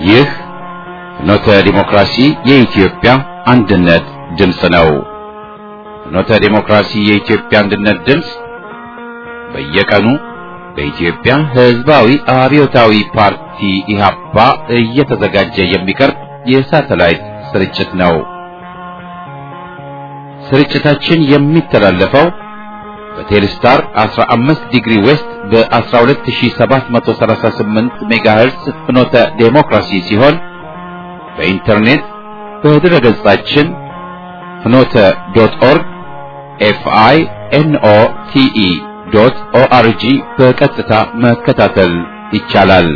ይህ ፍኖተ ዲሞክራሲ የኢትዮጵያ አንድነት ድምፅ ነው። ፍኖተ ዲሞክራሲ የኢትዮጵያ አንድነት ድምፅ በየቀኑ በኢትዮጵያ ሕዝባዊ አብዮታዊ ፓርቲ ኢህአፓ እየተዘጋጀ የሚቀርብ የሳተላይት ስርጭት ነው። ስርጭታችን የሚተላለፈው በቴሌስታር 15 ዲግሪ ዌስት በ12738 ሜጋሄርስ ፍኖተ ዴሞክራሲ ሲሆን በኢንተርኔት በድረ ገጻችን ፍኖተ ዶት ኦርግ ኤፍአይ ኤንኦ ቲኢ ዶት ኦአርጂ በቀጥታ መከታተል ይቻላል።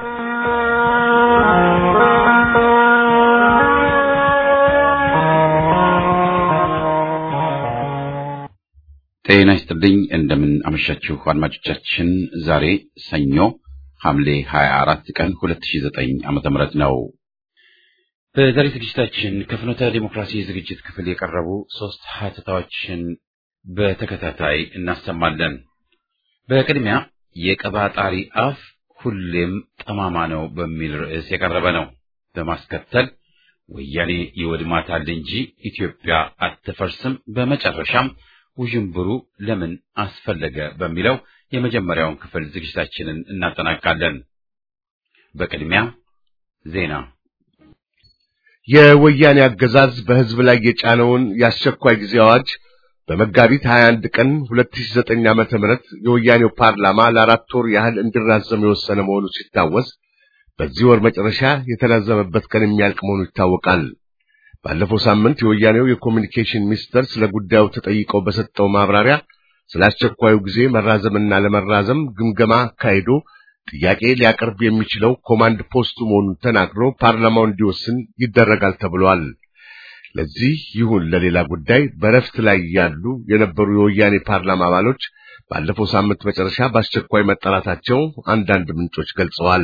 ጤና ይስጥልኝ። እንደምን አመሻችሁ አድማጮቻችን። ዛሬ ሰኞ ሐምሌ 24 ቀን 2009 ዓመተ ምህረት ነው። በዛሬ ዝግጅታችን ከፍኖተ ዲሞክራሲ ዝግጅት ክፍል የቀረቡ ሶስት ሀተታዎችን በተከታታይ እናሰማለን። በቅድሚያ የቀባጣሪ አፍ ሁሌም ጠማማ ነው በሚል ርዕስ የቀረበ ነው። በማስከተል ወያኔ ይወድማታል እንጂ ኢትዮጵያ አትፈርስም፣ በመጨረሻም ውዥንብሩ ለምን አስፈለገ በሚለው የመጀመሪያውን ክፍል ዝግጅታችንን እናጠናቃለን። በቅድሚያ ዜና። የወያኔ አገዛዝ በሕዝብ ላይ የጫነውን የአስቸኳይ ጊዜ አዋጅ በመጋቢት 21 ቀን 2009 ዓመተ ምህረት የወያኔው ፓርላማ ለአራት ወር ያህል እንዲራዘም የወሰነ መሆኑ ሲታወስ በዚህ ወር መጨረሻ የተራዘመበት ቀን የሚያልቅ መሆኑ ይታወቃል። ባለፈው ሳምንት የወያኔው የኮሚኒኬሽን ሚኒስተር ስለ ጉዳዩ ተጠይቀው በሰጠው ማብራሪያ ስለ አስቸኳዩ ጊዜ መራዘምና ለመራዘም ግምገማ አካሂዶ ጥያቄ ሊያቀርብ የሚችለው ኮማንድ ፖስቱ መሆኑን ተናግሮ ፓርላማው እንዲወስን ይደረጋል ተብሏል። ለዚህ ይሁን ለሌላ ጉዳይ በረፍት ላይ ያሉ የነበሩ የወያኔ ፓርላማ አባሎች ባለፈው ሳምንት መጨረሻ በአስቸኳይ መጠራታቸው አንዳንድ ምንጮች ገልጸዋል።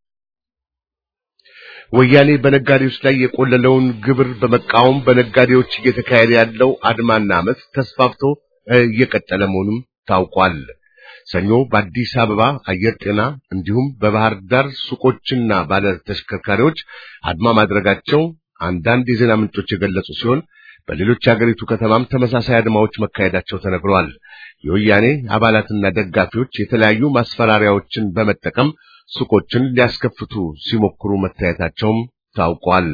ወያኔ በነጋዴዎች ላይ የቆለለውን ግብር በመቃወም በነጋዴዎች እየተካሄደ ያለው አድማና አመፅ ተስፋፍቶ እየቀጠለ መሆኑም ታውቋል። ሰኞ በአዲስ አበባ አየር ጤና እንዲሁም በባህር ዳር ሱቆችና ባለ ተሽከርካሪዎች አድማ ማድረጋቸው አንዳንድ የዜና ምንጮች የገለጹ ሲሆን በሌሎች የአገሪቱ ከተማም ተመሳሳይ አድማዎች መካሄዳቸው ተነግሯል። የወያኔ አባላትና ደጋፊዎች የተለያዩ ማስፈራሪያዎችን በመጠቀም ሱቆችን ሊያስከፍቱ ሲሞክሩ መታየታቸውም ታውቋል።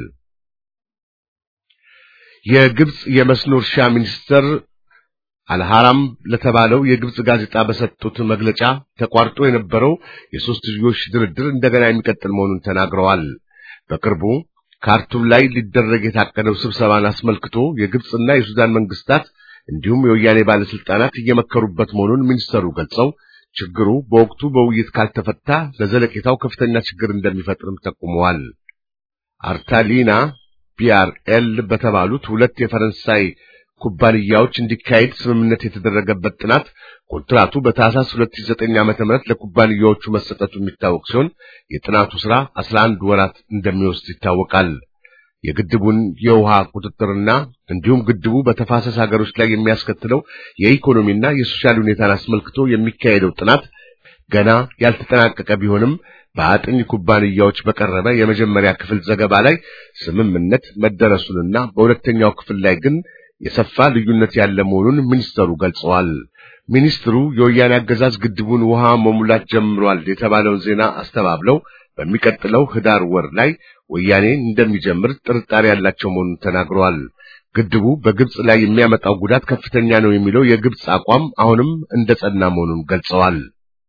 የግብጽ የመስኖ እርሻ ሚኒስትር አልሐራም ለተባለው የግብጽ ጋዜጣ በሰጡት መግለጫ ተቋርጦ የነበረው የሶስትዮሽ ድርድር እንደገና የሚቀጥል መሆኑን ተናግረዋል። በቅርቡ ካርቱም ላይ ሊደረግ የታቀደው ስብሰባን አስመልክቶ የግብጽና የሱዳን መንግስታት እንዲሁም የወያኔ ባለስልጣናት እየመከሩበት መሆኑን ሚኒስተሩ ገልጸው ችግሩ በወቅቱ በውይይት ካልተፈታ ለዘለቄታው ከፍተኛ ችግር እንደሚፈጥርም ጠቁመዋል። አርታሊና ቢአርኤል በተባሉት ሁለት የፈረንሳይ ኩባንያዎች እንዲካሄድ ስምምነት የተደረገበት ጥናት ኮንትራቱ በታህሳስ 2009 ዓ.ም ለኩባንያዎቹ መሰጠቱ የሚታወቅ ሲሆን የጥናቱ ሥራ 11 ወራት እንደሚወስድ ይታወቃል። የግድቡን የውሃ ቁጥጥርና እንዲሁም ግድቡ በተፋሰስ ሀገሮች ላይ የሚያስከትለው የኢኮኖሚና የሶሻል ሁኔታን አስመልክቶ የሚካሄደው ጥናት ገና ያልተጠናቀቀ ቢሆንም በአጥኝ ኩባንያዎች በቀረበ የመጀመሪያ ክፍል ዘገባ ላይ ስምምነት መደረሱንና በሁለተኛው ክፍል ላይ ግን የሰፋ ልዩነት ያለ መሆኑን ሚኒስተሩ ገልጸዋል። ሚኒስትሩ የወያኔ አገዛዝ ግድቡን ውሃ መሙላት ጀምሯል የተባለውን ዜና አስተባብለው በሚቀጥለው ህዳር ወር ላይ ወያኔ እንደሚጀምር ጥርጣሬ ያላቸው መሆኑን ተናግረዋል። ግድቡ በግብጽ ላይ የሚያመጣው ጉዳት ከፍተኛ ነው የሚለው የግብጽ አቋም አሁንም እንደጸና መሆኑን ገልጸዋል።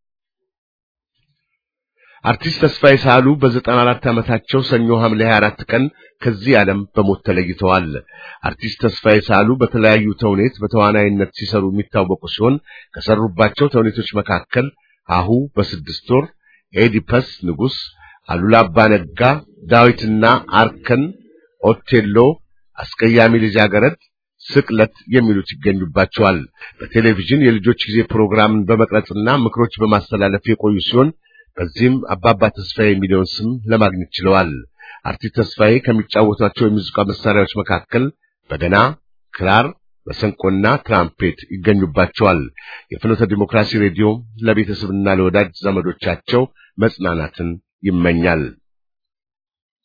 አርቲስት ተስፋዬ ሳህሉ በዘጠና አራት ዓመታቸው ሰኞ ሐምሌ 24 ቀን ከዚህ ዓለም በሞት ተለይተዋል። አርቲስት ተስፋዬ ሳህሉ በተለያዩ ተውኔት በተዋናይነት ሲሰሩ የሚታወቁ ሲሆን ከሰሩባቸው ተውኔቶች መካከል አሁ በስድስት ወር፣ ኤዲፐስ ንጉሥ፣ አሉላ አባነጋ፣ ዳዊትና አርከን፣ ኦቴሎ፣ አስቀያሚ ልጃገረድ፣ ስቅለት የሚሉት ይገኙባቸዋል። በቴሌቪዥን የልጆች ጊዜ ፕሮግራምን በመቅረጽና ምክሮች በማስተላለፍ የቆዩ ሲሆን በዚህም አባባ ተስፋዬ የሚለውን ስም ለማግኘት ችለዋል። አርቲስት ተስፋዬ ከሚጫወቷቸው የሙዚቃ መሳሪያዎች መካከል በገና፣ ክራር፣ መሰንቆና ትራምፔት ይገኙባቸዋል። የፍኖተ ዲሞክራሲ ሬዲዮ ለቤተሰብና ለወዳጅ ዘመዶቻቸው መጽናናትን ይመኛል።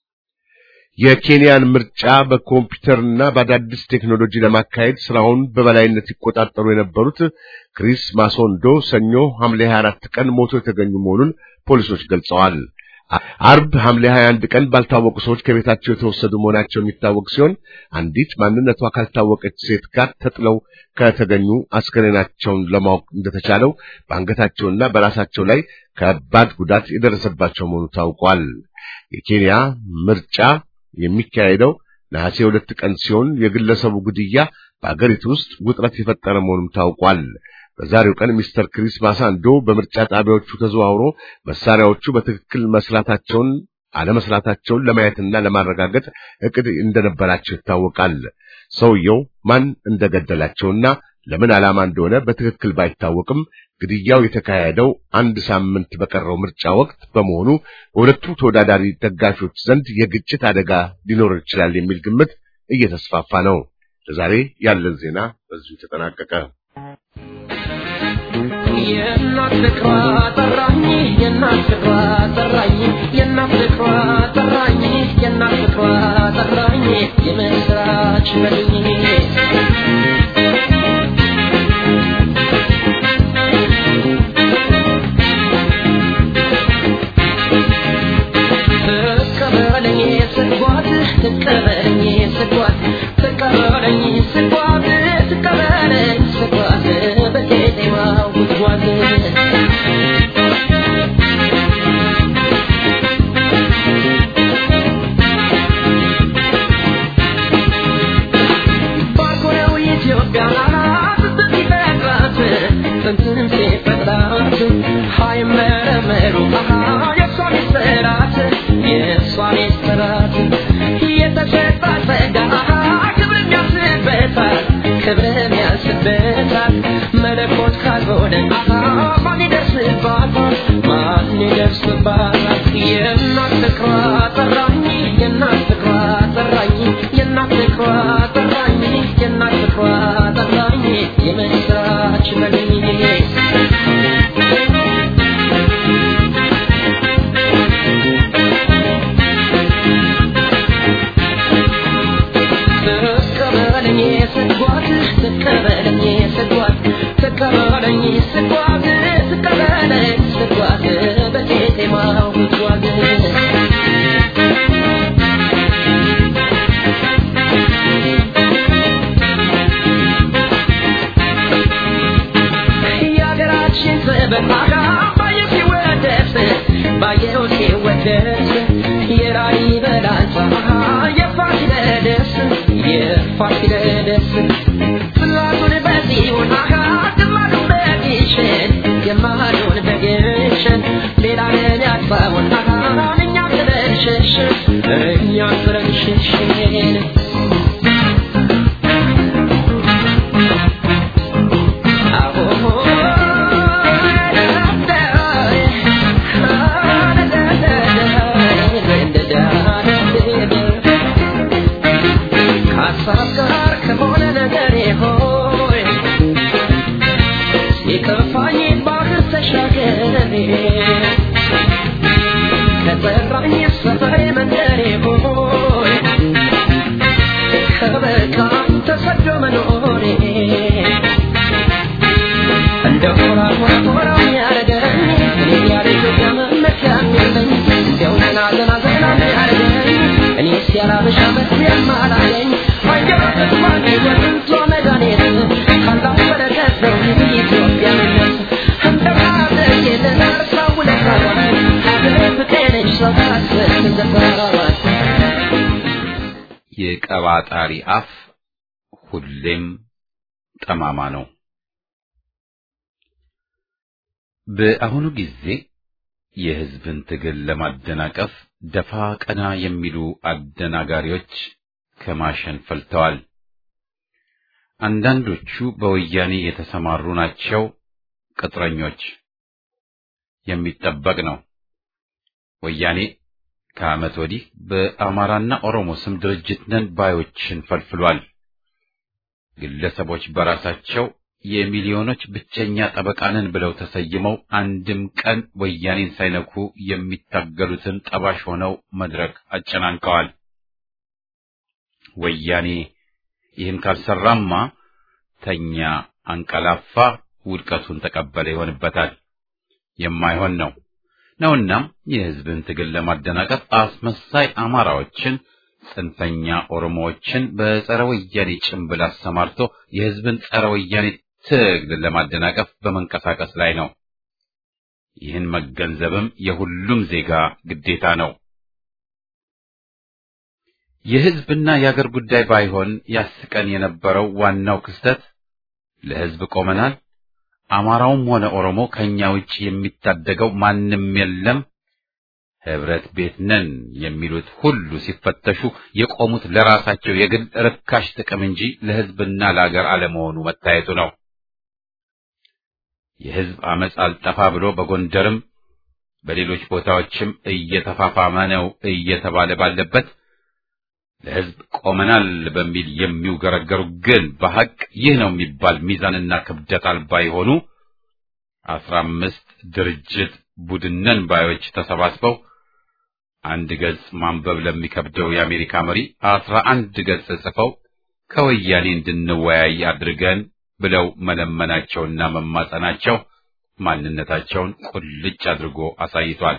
የኬንያን ምርጫ በኮምፒውተርና በአዳዲስ ቴክኖሎጂ ለማካሄድ ስራውን በበላይነት ይቆጣጠሩ የነበሩት ክሪስ ማሶንዶ ሰኞ ሐምሌ 24 ቀን ሞቶ የተገኙ መሆኑን ፖሊሶች ገልጸዋል። አርብ ሐምሌ 21 ቀን ባልታወቁ ሰዎች ከቤታቸው የተወሰዱ መሆናቸው የሚታወቅ ሲሆን አንዲት ማንነቷ ካልታወቀች ሴት ጋር ተጥለው ከተገኙ አስከሬናቸውን ለማወቅ እንደተቻለው በአንገታቸውና በራሳቸው ላይ ከባድ ጉዳት የደረሰባቸው መሆኑ ታውቋል። የኬንያ ምርጫ የሚካሄደው ነሐሴ ሁለት ቀን ሲሆን የግለሰቡ ግድያ በአገሪቱ ውስጥ ውጥረት የፈጠረ መሆኑም ታውቋል። በዛሬው ቀን ሚስተር ክሪስ ማሳንዶ በምርጫ ጣቢያዎቹ ተዘዋውሮ መሳሪያዎቹ በትክክል መስራታቸውን አለመስራታቸውን ለማየትና ለማረጋገጥ እቅድ እንደነበራቸው ይታወቃል። ሰውየው ማን እንደገደላቸውና ለምን ዓላማ እንደሆነ በትክክል ባይታወቅም ግድያው የተካሄደው አንድ ሳምንት በቀረው ምርጫ ወቅት በመሆኑ በሁለቱ ተወዳዳሪ ደጋፊዎች ዘንድ የግጭት አደጋ ሊኖር ይችላል የሚል ግምት እየተስፋፋ ነው። ለዛሬ ያለን ዜና በዚሁ ተጠናቀቀ። የእናት ፍቅሯ ጠራኝ የእናት ፍቅሯ ጠራኝ የእናት ፍቅሯ ጠራኝ የእናት ፍቅሯ ጠራኝ የምስራች በልኝ ትቀበለኝ ስጓት ትቀበለኝ ስጓት ትቀበለኝ ስጓት ትቀበለኝ ስጓት በቄጤማው ጉድጓድ ባርኮነው ኢትዮጵያ ስትፈጥራት ጥንትም ሲፈጥራት ሃይመረመሩ የእሷ ሚስጥራት የእሷ ሚስጥራት የተሰጣት ጸጋ ክብር የሚያስበታል ክብር የሚያስበታል መለኮት ካልሆነ ማን ይደርስባታል ማን ይደርስባታል የእናት ፍቅሯ ጠራኝ የእናት ፍቅሯ ጠራኝ የእናት ፍቅሯ ጠራኝ የእናት ፍቅሯ ጠራኝ የምስራች በልኝ ትቀበለኝ ስጓት ትቀበለኝ ስጓት ትቀበለኝ ስጓት ትቀበለኝ ስጓት በቄጤማው ጉድጓድ የሀገራችን ጥበብ ባየው ሲወደስ ባየው ሲወደስ የላሊበላን ፀሐይ የፋሲለደስ የፋሲለደስ ጽላቱን በጽዮን ግማዱን በግሸን ግማዱን በግሸን ሌላ ለን ያጥፋውን እኛ ጥለን ሸሸን እኛ ጥለን ሸሸን ከሀሳብ ጋር ከሆነ ነገሬ ሆይ ሲከፋኝ ባህር ተሻገሬ ከጠራኝ ሰፈሬ መንደሬ ሆይ ከበቃኝ ተሰዶ መኖሬ እንደ ሆራ ሆራ ያረገኝ እኔ ያለ ኢትዮጵያ መመኪያ የለኝ እንዲያው ዘና ዘና ዘና ያረገኝ እኔ ሲያላበሻ መትያም አላገኝ አየበት ማን የጥንቷ መድኃኒት ካላሁ በረከት ነው ኢትዮጵያዊነት እንደ ማደግ የተነሳው ውለታዋን ሀገር ፍቅር ነች ሰው ታስብ ዘፈራዋን የቀባጣሪ አፍ ሁሌም ጠማማ ነው። በአሁኑ ጊዜ የሕዝብን ትግል ለማደናቀፍ ደፋ ቀና የሚሉ አደናጋሪዎች ከማሸን ፈልተዋል። አንዳንዶቹ በወያኔ የተሰማሩ ናቸው፣ ቅጥረኞች። የሚጠበቅ ነው። ወያኔ ከዓመት ወዲህ በአማራና ኦሮሞ ስም ድርጅት ነን ባዮችን ፈልፍሏል። ግለሰቦች በራሳቸው የሚሊዮኖች ብቸኛ ጠበቃ ነን ብለው ተሰይመው አንድም ቀን ወያኔን ሳይነኩ የሚታገሉትን ጠባሽ ሆነው መድረክ አጨናንቀዋል። ወያኔ ይህን ካልሰራማ ተኛ፣ አንቀላፋ፣ ውድቀቱን ተቀበለ ይሆንበታል። የማይሆን ነው ነውናም የሕዝብን ትግል ለማደናቀፍ አስመሳይ አማራዎችን፣ ጽንፈኛ ኦሮሞዎችን በጸረ ወያኔ ጭንብል አሰማርቶ የሕዝብን ጸረ ወያኔ ትግል ለማደናቀፍ በመንቀሳቀስ ላይ ነው። ይህን መገንዘብም የሁሉም ዜጋ ግዴታ ነው። የሕዝብና የአገር ጉዳይ ባይሆን ያስቀን የነበረው ዋናው ክስተት ለሕዝብ ቆመናል፣ አማራውም ሆነ ኦሮሞ ከኛ ውጭ የሚታደገው ማንም የለም፣ ህብረት ቤት ነን የሚሉት ሁሉ ሲፈተሹ የቆሙት ለራሳቸው የግል ርካሽ ጥቅም እንጂ ለሕዝብና ለአገር አለመሆኑ መታየቱ ነው። የሕዝብ አመፅ አልጠፋ ብሎ በጎንደርም በሌሎች ቦታዎችም እየተፋፋመ ነው እየተባለ ባለበት ለሕዝብ ቆመናል በሚል የሚውገረገሩ ግን በሐቅ ይህ ነው የሚባል ሚዛንና ክብደት አልባ የሆኑ አስራ አምስት ድርጅት ቡድነን ባዮች ተሰባስበው አንድ ገጽ ማንበብ ለሚከብደው የአሜሪካ መሪ አስራ አንድ ገጽ ጽፈው ከወያኔ እንድንወያይ አድርገን ብለው መለመናቸውና መማጸናቸው ማንነታቸውን ቁልጭ አድርጎ አሳይቷል።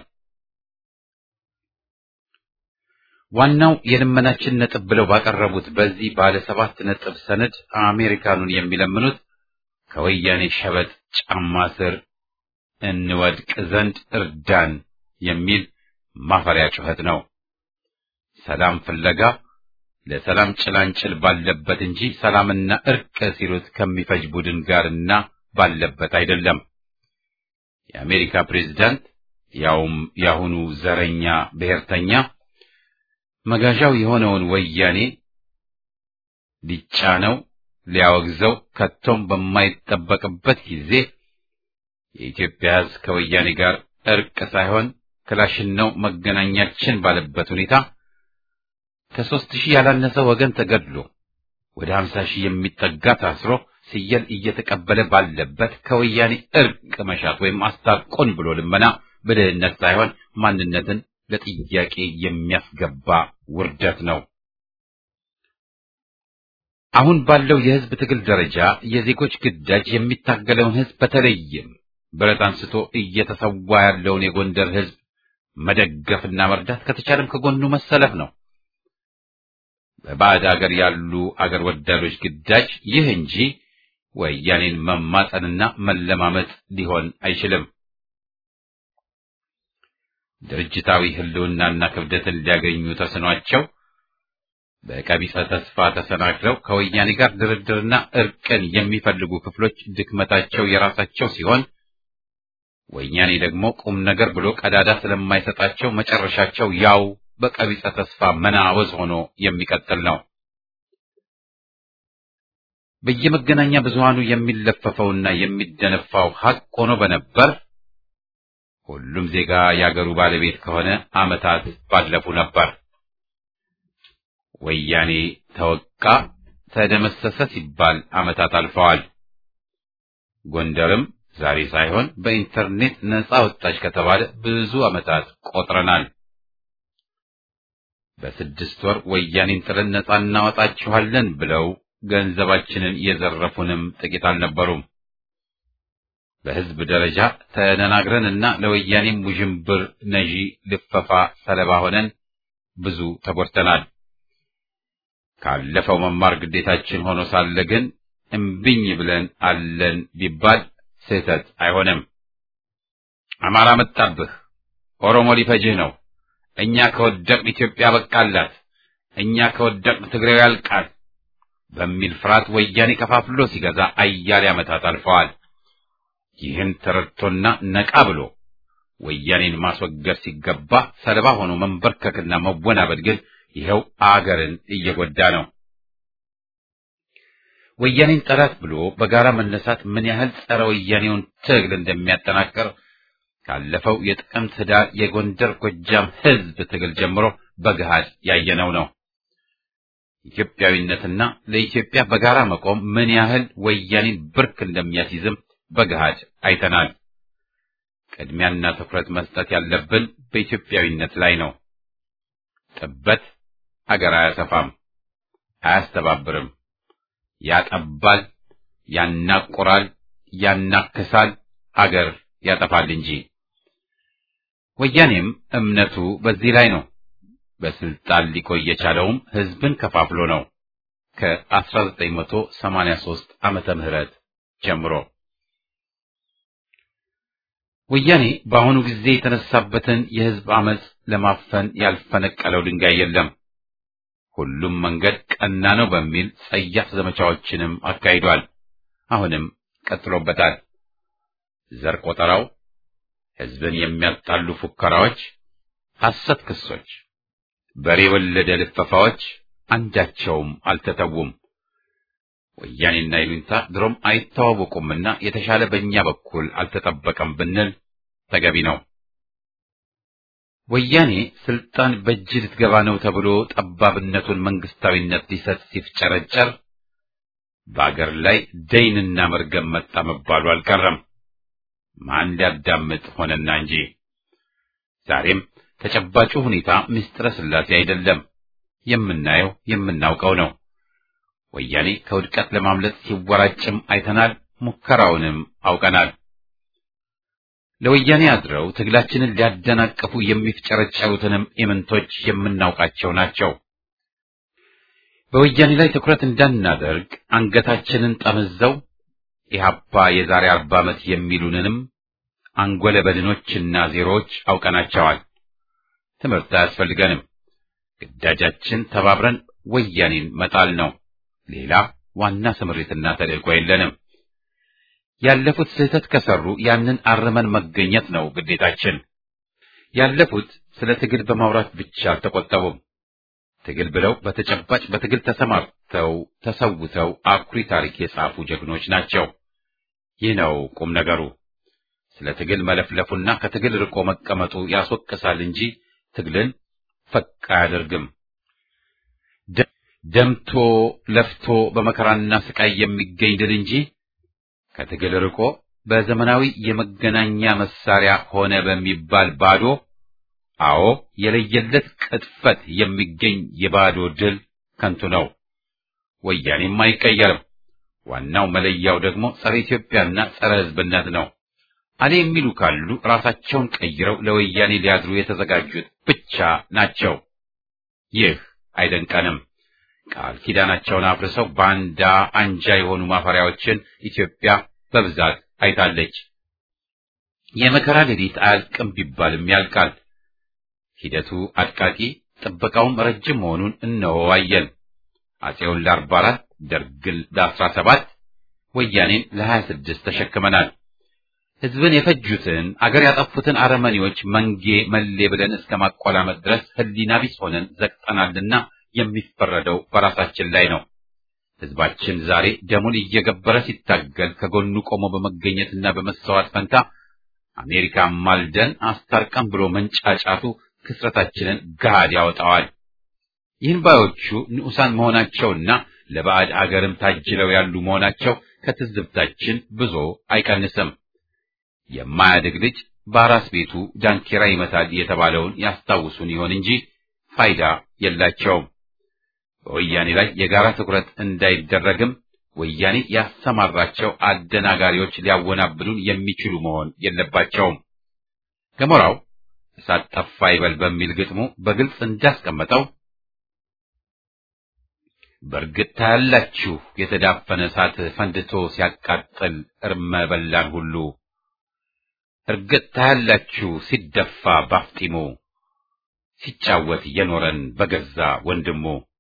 ዋናው የልመናችን ነጥብ ብለው ባቀረቡት በዚህ ባለ ሰባት ነጥብ ሰነድ አሜሪካኑን የሚለምኑት ከወያኔ ሸበጥ ጫማ ስር እንወድቅ ዘንድ እርዳን የሚል ማፈሪያ ጩኸት ነው። ሰላም ፍለጋ ለሰላም ጭላንጭል ባለበት እንጂ ሰላምና እርቅ ሲሉት ከሚፈጅ ቡድን ጋርና ባለበት አይደለም። የአሜሪካ ፕሬዝዳንት ያውም የአሁኑ ዘረኛ ብሔርተኛ መጋዣው የሆነውን ወያኔ ሊጫነው ሊያወግዘው ከቶም በማይጠበቅበት ጊዜ የኢትዮጵያ ሕዝብ ከወያኔ ጋር እርቅ ሳይሆን ክላሽን ነው መገናኛችን ባለበት ሁኔታ ከሦስት ሺህ ያላነሰ ወገን ተገድሎ ወደ ሀምሳ ሺህ የሚጠጋ ታስሮ ስየል እየተቀበለ ባለበት ከወያኔ እርቅ መሻት ወይም አስታርቆን ብሎ ልመና ብልህነት ሳይሆን ማንነትን ለጥያቄ የሚያስገባ ውርደት ነው። አሁን ባለው የሕዝብ ትግል ደረጃ የዜጎች ግዳጅ የሚታገለውን ሕዝብ በተለይም ብረት አንስቶ እየተሰዋ ያለውን የጎንደር ሕዝብ መደገፍና መርዳት ከተቻለም ከጎኑ መሰለፍ ነው። በባዕድ አገር ያሉ አገር ወዳዶች ግዳጅ ይህ እንጂ ወያኔን መማጸንና መለማመጥ ሊሆን አይችልም። ድርጅታዊ ህልውናና ክብደትን ሊያገኙ ተስኗቸው በቀቢጸ ተስፋ ተሰናክለው ከወያኔ ጋር ድርድርና እርቅን የሚፈልጉ ክፍሎች ድክመታቸው የራሳቸው ሲሆን ወያኔ ደግሞ ቁም ነገር ብሎ ቀዳዳ ስለማይሰጣቸው መጨረሻቸው ያው በቀቢጸ ተስፋ መናወዝ ሆኖ የሚቀጥል ነው። በየመገናኛ ብዙሃኑ የሚለፈፈውና የሚደነፋው ሐቅ ሆኖ በነበር ሁሉም ዜጋ የአገሩ ባለቤት ከሆነ ዓመታት ባለፉ ነበር። ወያኔ ተወቃ፣ ተደመሰሰ ሲባል ዓመታት አልፈዋል። ጎንደርም ዛሬ ሳይሆን በኢንተርኔት ነጻ ወጣች ከተባለ ብዙ ዓመታት ቆጥረናል። በስድስት ወር ወያኔን ጥለን ነጻ እናወጣችኋለን ብለው ገንዘባችንን የዘረፉንም ጥቂት አልነበሩም። በሕዝብ ደረጃ ተደናግረንና ለወያኔም ውዥንብር ነዢ ልፈፋ ሰለባ ሆነን ብዙ ተጎድተናል። ካለፈው መማር ግዴታችን ሆኖ ሳለ ግን እምቢኝ ብለን አለን ቢባል ስህተት አይሆንም። አማራ መጣብህ፣ ኦሮሞ ሊፈጅህ ነው፣ እኛ ከወደቅን ኢትዮጵያ በቃላት፣ እኛ ከወደቅን ትግሬው ያልቃል በሚል ፍርሃት ወያኔ ከፋፍሎ ሲገዛ አያሌ ዓመታት አልፈዋል። ይህን ተረድቶና ነቃ ብሎ ወያኔን ማስወገድ ሲገባ ሰለባ ሆኖ መንበርከክና መወናበድ ግን ይኸው አገርን እየጎዳ ነው። ወያኔን ጠላት ብሎ በጋራ መነሳት ምን ያህል ጸረ ወያኔውን ትግል እንደሚያጠናክር ካለፈው የጥቅምት ህዳር የጎንደር ጎጃም ህዝብ ትግል ጀምሮ በገሃድ ያየነው ነው። ኢትዮጵያዊነትና ለኢትዮጵያ በጋራ መቆም ምን ያህል ወያኔን ብርክ እንደሚያስይዝም በገሃድ አይተናል። ቅድሚያና ትኩረት መስጠት ያለብን በኢትዮጵያዊነት ላይ ነው። ጥበት አገር አያሰፋም። አያስተባብርም። ያጠባል፣ ያናቆራል፣ ያናክሳል፣ አገር ያጠፋል እንጂ። ወያኔም እምነቱ በዚህ ላይ ነው። በስልጣን ሊቆይ የቻለውም ህዝብን ከፋፍሎ ነው ከ1983 ዓመተ ምህረት ጀምሮ። ወያኔ በአሁኑ ጊዜ የተነሳበትን የህዝብ አመፅ ለማፈን ያልፈነቀለው ድንጋይ የለም። ሁሉም መንገድ ቀና ነው በሚል ጸያፍ ዘመቻዎችንም አካሂዷል። አሁንም ቀጥሎበታል። ዘር ቆጠራው፣ ህዝብን የሚያጣሉ ፉከራዎች፣ ሐሰት ክሶች፣ በሬ ወለደ ልፈፋዎች አንዳቸውም አልተተዉም። ወያኔና ይሉኝታ ድሮም አይተዋወቁምና የተሻለ በእኛ በኩል አልተጠበቀም ብንል ተገቢ ነው። ወያኔ ስልጣን በእጅ ልትገባ ነው ተብሎ ጠባብነቱን መንግስታዊነት ሊሰጥ ሲፍጨረጨር በአገር ላይ ደይንና መርገም መጣ መባሉ አልቀረም። ማን ሊያዳምጥ ሆነና እንጂ ዛሬም ተጨባጩ ሁኔታ ምስጢረ ሥላሴ አይደለም። የምናየው የምናውቀው ነው። ወያኔ ከውድቀት ለማምለጥ ሲወራጭም አይተናል። ሙከራውንም አውቀናል። ለወያኔ አድረው ትግላችንን ሊያደናቅፉ የሚፍጨረጨሩትንም ኢምንቶች የምናውቃቸው ናቸው። በወያኔ ላይ ትኩረት እንዳናደርግ አንገታችንን ጠምዘው ኢህአፓ የዛሬ አርባ ዓመት የሚሉንንም አንጎለ በድኖችና ዜሮዎች አውቀናቸዋል። ትምህርት አያስፈልገንም። ግዳጃችን ተባብረን ወያኔን መጣል ነው። ሌላ ዋና ስምሪትና ተልእኮ የለንም። ያለፉት ስህተት ከሰሩ ያንን አርመን መገኘት ነው ግዴታችን። ያለፉት ስለ ትግል በማውራት ብቻ አልተቆጠቡም። ትግል ብለው በተጨባጭ በትግል ተሰማርተው ተሰውተው አኩሪ ታሪክ የጻፉ ጀግኖች ናቸው። ይህ ነው ቁም ነገሩ። ስለ ትግል መለፍለፉና ከትግል ርቆ መቀመጡ ያስወቅሳል እንጂ ትግልን ፈቅ አያደርግም። ደምቶ ለፍቶ በመከራና ስቃይ የሚገኝ ድል እንጂ ከትግል ርቆ በዘመናዊ የመገናኛ መሳሪያ ሆነ በሚባል ባዶ አዎ የለየለት ቅጥፈት የሚገኝ የባዶ ድል ከንቱ ነው። ወያኔም አይቀየርም። ዋናው መለያው ደግሞ ጸረ ኢትዮጵያና ጸረ ሕዝብነት ነው። አሌ የሚሉ ካሉ ራሳቸውን ቀይረው ለወያኔ ሊያድሩ የተዘጋጁት ብቻ ናቸው። ይህ አይደንቀንም። ቃል ኪዳናቸውን አፍርሰው ባንዳ አንጃ የሆኑ ማፈሪያዎችን ኢትዮጵያ በብዛት አይታለች። የመከራ ሌሊት አያልቅም ቢባልም ያልቃል። ሂደቱ አድቃቂ፣ ጥበቃውም ረጅም መሆኑን እነወዋየን። አፄውን ለአርባ አራት ደርግን ለአስራ ሰባት ወያኔን ለሀያ ስድስት ተሸክመናል። ህዝብን የፈጁትን አገር ያጠፉትን አረመኔዎች መንጌ መሌ ብለን እስከ ማቆላመጥ ድረስ ህሊና ቢስ ሆነን ዘግጠናልና የሚፈረደው በራሳችን ላይ ነው። ህዝባችን ዛሬ ደሙን እየገበረ ሲታገል ከጎኑ ቆሞ በመገኘትና በመሰዋት ፈንታ አሜሪካ ማልደን አስታርቀን ብሎ መንጫጫቱ ክስረታችንን ገሃድ ያወጣዋል። ይህን ባዮቹ ንዑሳን መሆናቸውና ለባዕድ አገርም ታጅለው ያሉ መሆናቸው ከትዝብታችን ብዙ አይቀንስም። የማያድግ ልጅ በአራስ ቤቱ ዳንኪራ ይመታል የተባለውን ያስታውሱን ይሆን እንጂ ፋይዳ የላቸውም። በወያኔ ላይ የጋራ ትኩረት እንዳይደረግም ወያኔ ያሰማራቸው አደናጋሪዎች ሊያወናብዱን የሚችሉ መሆን የለባቸውም። ገሞራው እሳት ጠፋ ይበል በሚል ግጥሙ በግልጽ እንዳስቀመጠው በእርግጥ ታያላችሁ የተዳፈነ እሳት ፈንድቶ ሲያቃጥል እርመ በላን ሁሉ እርግጥ ታያላችሁ ሲደፋ ባፍጢሙ ሲጫወት የኖረን በገዛ ወንድሙ።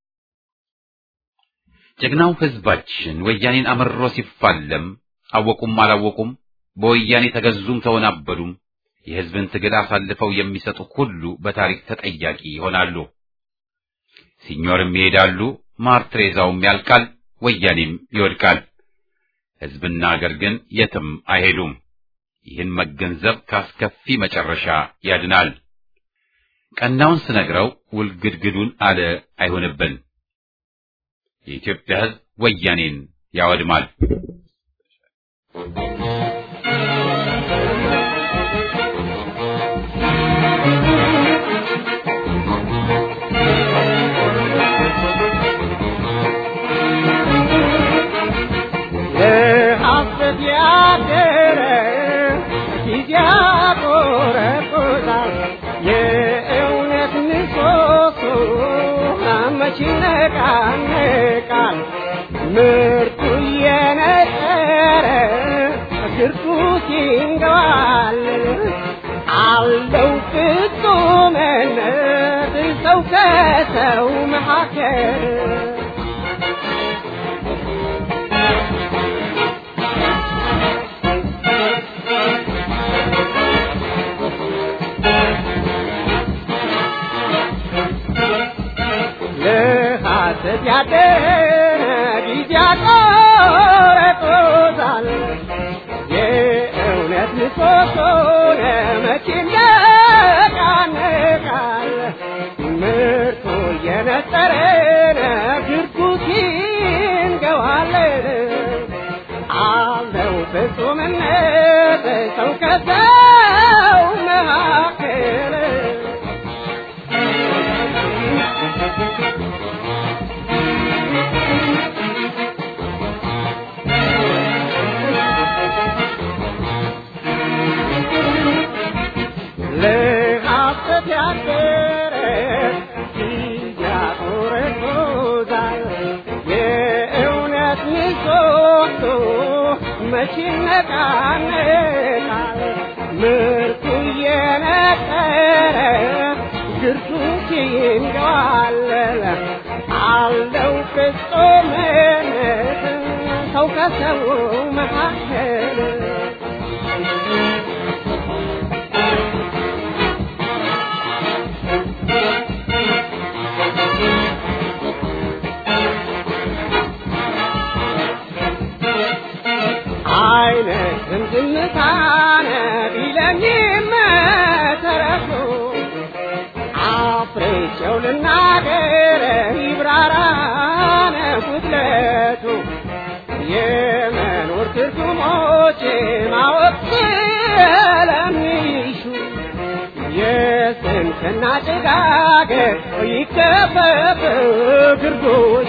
ጀግናው ሕዝባችን ወያኔን አምሮ ሲፋለም አወቁም አላወቁም በወያኔ ተገዙም ተወናበዱም የሕዝብን ትግል አሳልፈው የሚሰጡ ሁሉ በታሪክ ተጠያቂ ይሆናሉ። ሲኞርም ይሄዳሉ፣ ማርትሬዛውም ያልቃል፣ ወያኔም ይወድቃል። ሕዝብና አገር ግን የትም አይሄዱም። ይህን መገንዘብ ካስከፊ መጨረሻ ያድናል። ቀናውን ስነግረው ውልግድግዱን አለ አይሆንብን። የኢትዮጵያ ሕዝብ ወያኔን ያወድማል። መች ይነቃነቃል ምርቱ እየነጠረ ግርቱ ሲንገባለል አለው ፍጹምነት ሰው ከሰው መካከል ለሐሰት ያደረ ጊዜ ያቆረጦታል የእውነት ምሰሶ ለመቼ ይነቃነቃል ምርቱ እየነጠረ ግርቱ ሲንገዋለን አለው ፍጹምነት ሰው ከሰው መካከል ለሐሰት ያደረ ያቆረቆዛል የእውነት ምሰሶ መች ይነቃነቃል ምርቱ እየነጠረ ግርቱ ሲንገዋለል አለው ፍጹምነት ሰው ከሰው መካከል አይነትም ዝምታነ ቢለኝም ተረፉ አፍሬቸው ልናገር ይብራራነ ጉድለቱ የመኖር ትርጉሞች ማወቅ ስለሚሹ የስንፍና ጭጋግ ይከፈፍ ግርዶሹ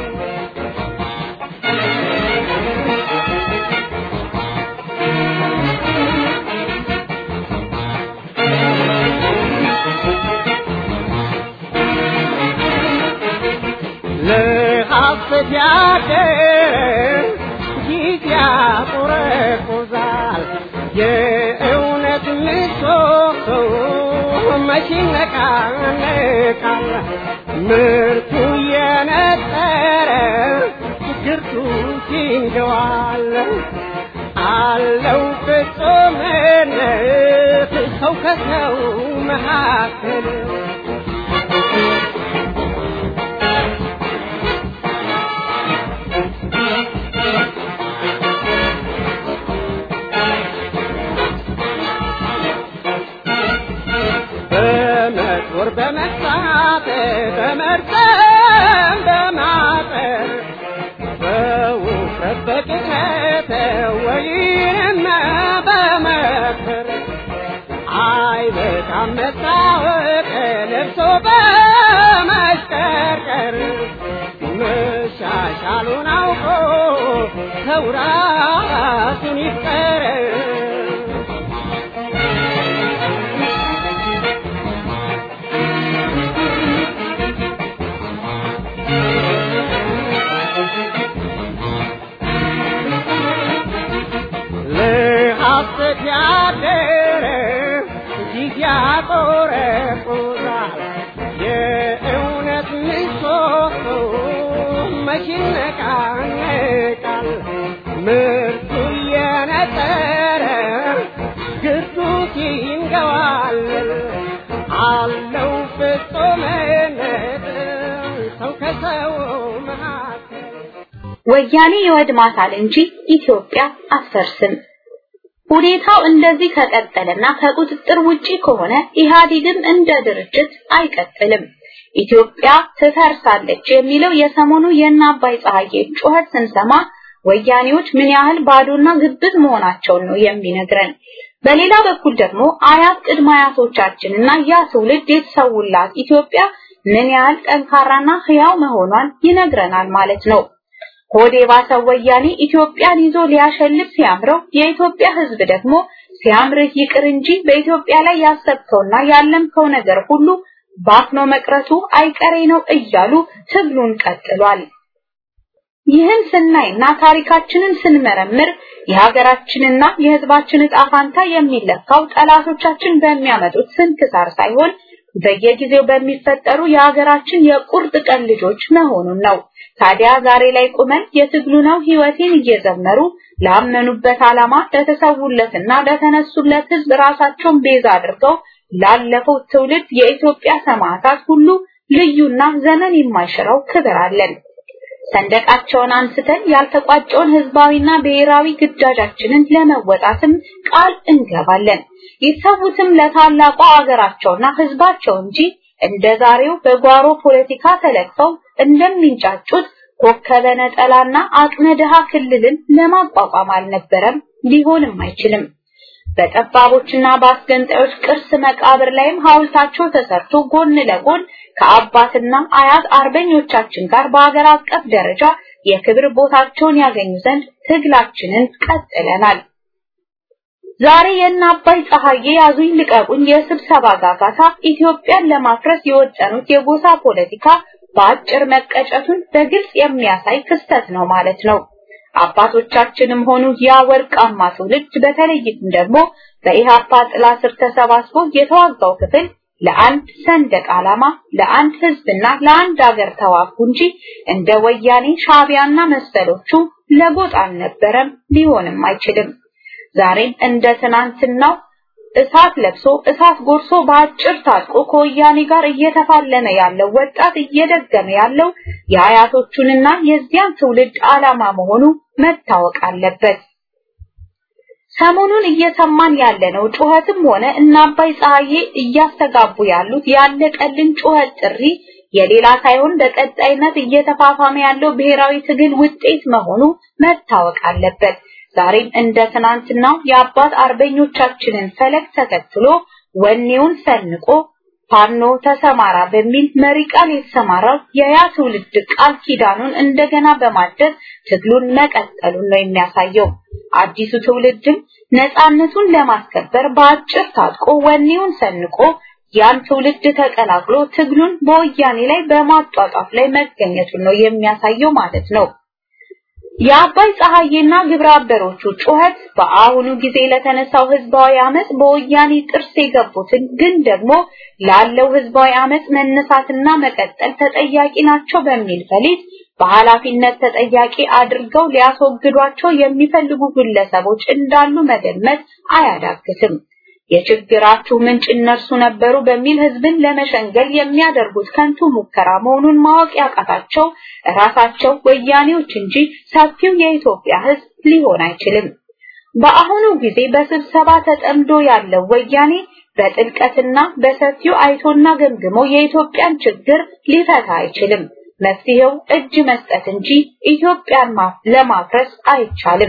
ለሐሰት ያደር ጊዜ ያቆረቁዛል የእውነት ምሰሶ መች ይነቃነቃል ምርቱ እየነጠረ ግርቱ ሲንገዋል አለው ፍጹምነት ሰው ከሰው መካከል በመጦር በመሳት በመርጠም በማጠር በውፍረት በቅጥነት ወይንም በመከር አይበቃም መታወቅ ለብሶ በመሽቀርቀር መሻሻሉን አውቆ ሰው ራሱን ይፍቀር ለሐሰት ያደረ ጊዜ ያቆረቁዛል የእውነት ምሰሶ መች ይነቃነቃል ምርቱ እየነጠረ ግርቱ ሲንገዋለል አለው ፍጹምነት ሰው ከሰው መካከል ወያኔ ይወድማታል እንጂ ኢትዮጵያ አትፈርስም። ሁኔታው እንደዚህ ከቀጠለና ከቁጥጥር ውጪ ከሆነ ኢህአዴግም እንደ ድርጅት አይቀጥልም። ኢትዮጵያ ትፈርሳለች የሚለው የሰሞኑ የእነ አባይ ፀሐዬ ጩኸት ስንሰማ ወያኔዎች ምን ያህል ባዶና ግብዝ መሆናቸውን ነው የሚነግረን። በሌላ በኩል ደግሞ አያት ቅድመ አያቶቻችንና ያ ትውልድ የተሰውላት ኢትዮጵያ ምን ያህል ጠንካራና ህያው መሆኗን ይነግረናል ማለት ነው። ሆዴ ባሰው ወያኔ ኢትዮጵያን ይዞ ሊያሸልፍ ሲያምረው የኢትዮጵያ ህዝብ ደግሞ ሲያምርህ ይቅር እንጂ በኢትዮጵያ ላይ ያሰብከውና ያለምከው ነገር ሁሉ ባክኖ መቅረቱ አይቀሬ ነው እያሉ ትግሉን ቀጥሏል። ይህን ስናይና ታሪካችንን ስንመረምር የሀገራችንና የሕዝባችን ዕጣ ፋንታ የሚለካው ጠላቶቻችን በሚያመጡት ስንክሳር ሳይሆን በየጊዜው በሚፈጠሩ የሀገራችን የቁርጥ ቀን ልጆች መሆኑን ነው። ታዲያ ዛሬ ላይ ቁመን የትግሉ ነው ህይወቴን እየዘመሩ ላመኑበት ዓላማ ለተሰውለትና ለተነሱለት ህዝብ ራሳቸውን ቤዛ አድርገው ላለፈው ትውልድ የኢትዮጵያ ሰማዕታት ሁሉ ልዩና ዘመን የማይሽረው ክብር አለን። ሰንደቃቸውን አንስተን ያልተቋጨውን ህዝባዊና ብሔራዊ ግዳጃችንን ለመወጣትም ቃል እንገባለን። ይሰዉትም ለታላቋ አገራቸውና ህዝባቸው እንጂ እንደ ዛሬው በጓሮ ፖለቲካ ተለቅፈው እንደሚንጫጩት ኮከበ ነጠላና አቅመ ድሃ ክልልን ለማቋቋም አልነበረም፣ ሊሆንም አይችልም። በጠባቦችና በአስገንጣዮች ቅርስ መቃብር ላይም ሐውልታቸው ተሰርቶ ጎን ለጎን ከአባትና አያት አርበኞቻችን ጋር በአገር አቀፍ ደረጃ የክብር ቦታቸውን ያገኙ ዘንድ ትግላችንን ቀጥለናል። ዛሬ የእነ አባይ ፀሐዬ ያዙኝ ልቀቁኝ የስብሰባ ጋጋታ ኢትዮጵያን ለማፍረስ የወጠኑት የጎሳ ፖለቲካ በአጭር መቀጨቱን በግልጽ የሚያሳይ ክስተት ነው ማለት ነው። አባቶቻችንም ሆኑ ያ ወርቃማ ትውልድ በተለይም ደግሞ በኢሃፓ ጥላ ስር ተሰባስቦ የተዋጋው ክፍል ለአንድ ሰንደቅ ዓላማ፣ ለአንድ ህዝብና ለአንድ አገር ተዋጉ እንጂ እንደ ወያኔ ሻቢያና መሰሎቹ ለጎጥ አልነበረም፣ ሊሆንም አይችልም። ዛሬም እንደ ትናንትናው እሳት ለብሶ እሳት ጎርሶ በአጭር ታጥቆ ከወያኔ ጋር እየተፋለመ ያለው ወጣት እየደገመ ያለው የአያቶቹንና የዚያን ትውልድ ዓላማ መሆኑ መታወቅ አለበት። ሰሞኑን እየሰማን ያለነው ጩኸትም ሆነ እነ አባይ ፀሐዬ እያስተጋቡ ያሉት ያለቀልን ጩኸት ጥሪ የሌላ ሳይሆን በቀጣይነት እየተፋፋመ ያለው ብሔራዊ ትግል ውጤት መሆኑ መታወቅ አለበት። ዛሬም እንደ ትናንትናው የአባት አርበኞቻችንን ፈለግ ተከትሎ ወኔውን ሰንቆ ፋኖ ተሰማራ በሚል መሪ ቃል የተሰማራው የያ ትውልድ ቃል ኪዳኑን እንደገና በማደስ ትግሉን መቀጠሉን ነው የሚያሳየው። አዲሱ ትውልድም ነፃነቱን ለማስከበር በአጭር ታጥቆ ወኔውን ሰንቆ ያን ትውልድ ተቀላቅሎ ትግሉን በወያኔ ላይ በማጧጧፍ ላይ መገኘቱን ነው የሚያሳየው ማለት ነው። የአባይ ፀሐዬና ግብረ አበሮቹ ጩኸት በአሁኑ ጊዜ ለተነሳው ህዝባዊ አመጽ በወያኔ ጥርስ የገቡትን ግን ደግሞ ላለው ህዝባዊ አመጽ መነሳትና መቀጠል ተጠያቂ ናቸው በሚል ፈሊጥ በኃላፊነት ተጠያቂ አድርገው ሊያስወግዷቸው የሚፈልጉ ግለሰቦች እንዳሉ መገመት አያዳግትም። የችግራችሁ ምንጭ እነርሱ ነበሩ በሚል ህዝብን ለመሸንገል የሚያደርጉት ከንቱ ሙከራ መሆኑን ማወቅ ያቃታቸው ራሳቸው ወያኔዎች እንጂ ሰፊው የኢትዮጵያ ህዝብ ሊሆን አይችልም። በአሁኑ ጊዜ በስብሰባ ተጠምዶ ያለው ወያኔ በጥልቀትና በሰፊው አይቶና ገምግሞ የኢትዮጵያን ችግር ሊፈታ አይችልም። መፍትሄው እጅ መስጠት እንጂ ኢትዮጵያን ለማፍረስ አይቻልም።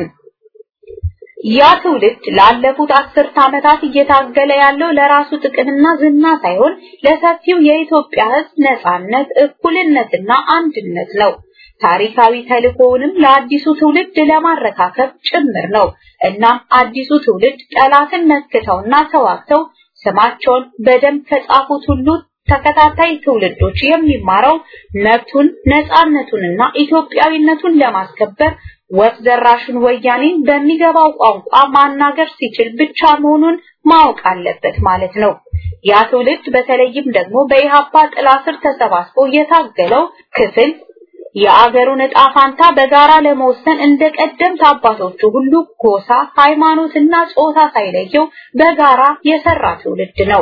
ያ ትውልድ ላለፉት አስርት ዓመታት እየታገለ ያለው ለራሱ ጥቅምና ዝና ሳይሆን ለሰፊው የኢትዮጵያ ህዝብ ነጻነት፣ እኩልነትና አንድነት ነው። ታሪካዊ ተልእኮውንም ለአዲሱ ትውልድ ለማረካከብ ጭምር ነው። እናም አዲሱ ትውልድ ጠላትን መክተውና ተዋግተው ስማቸውን በደንብ ከጻፉት ሁሉ ተከታታይ ትውልዶች የሚማረው መብቱን ነጻነቱንና ኢትዮጵያዊነቱን ለማስከበር ወፍ ዘራሹን ወያኔን በሚገባው ቋንቋ ማናገር ሲችል ብቻ መሆኑን ማወቅ አለበት ማለት ነው። ያ ትውልድ በተለይም ደግሞ በኢሃፓ ጥላ ስር ተሰባስቦ የታገለው ክፍል የአገሩን ዕጣ ፋንታ በጋራ ለመወሰን እንደ ቀደምት አባቶቹ ሁሉ ጎሳ፣ ሃይማኖትና ጾታ ሳይለየው በጋራ የሰራ ትውልድ ነው።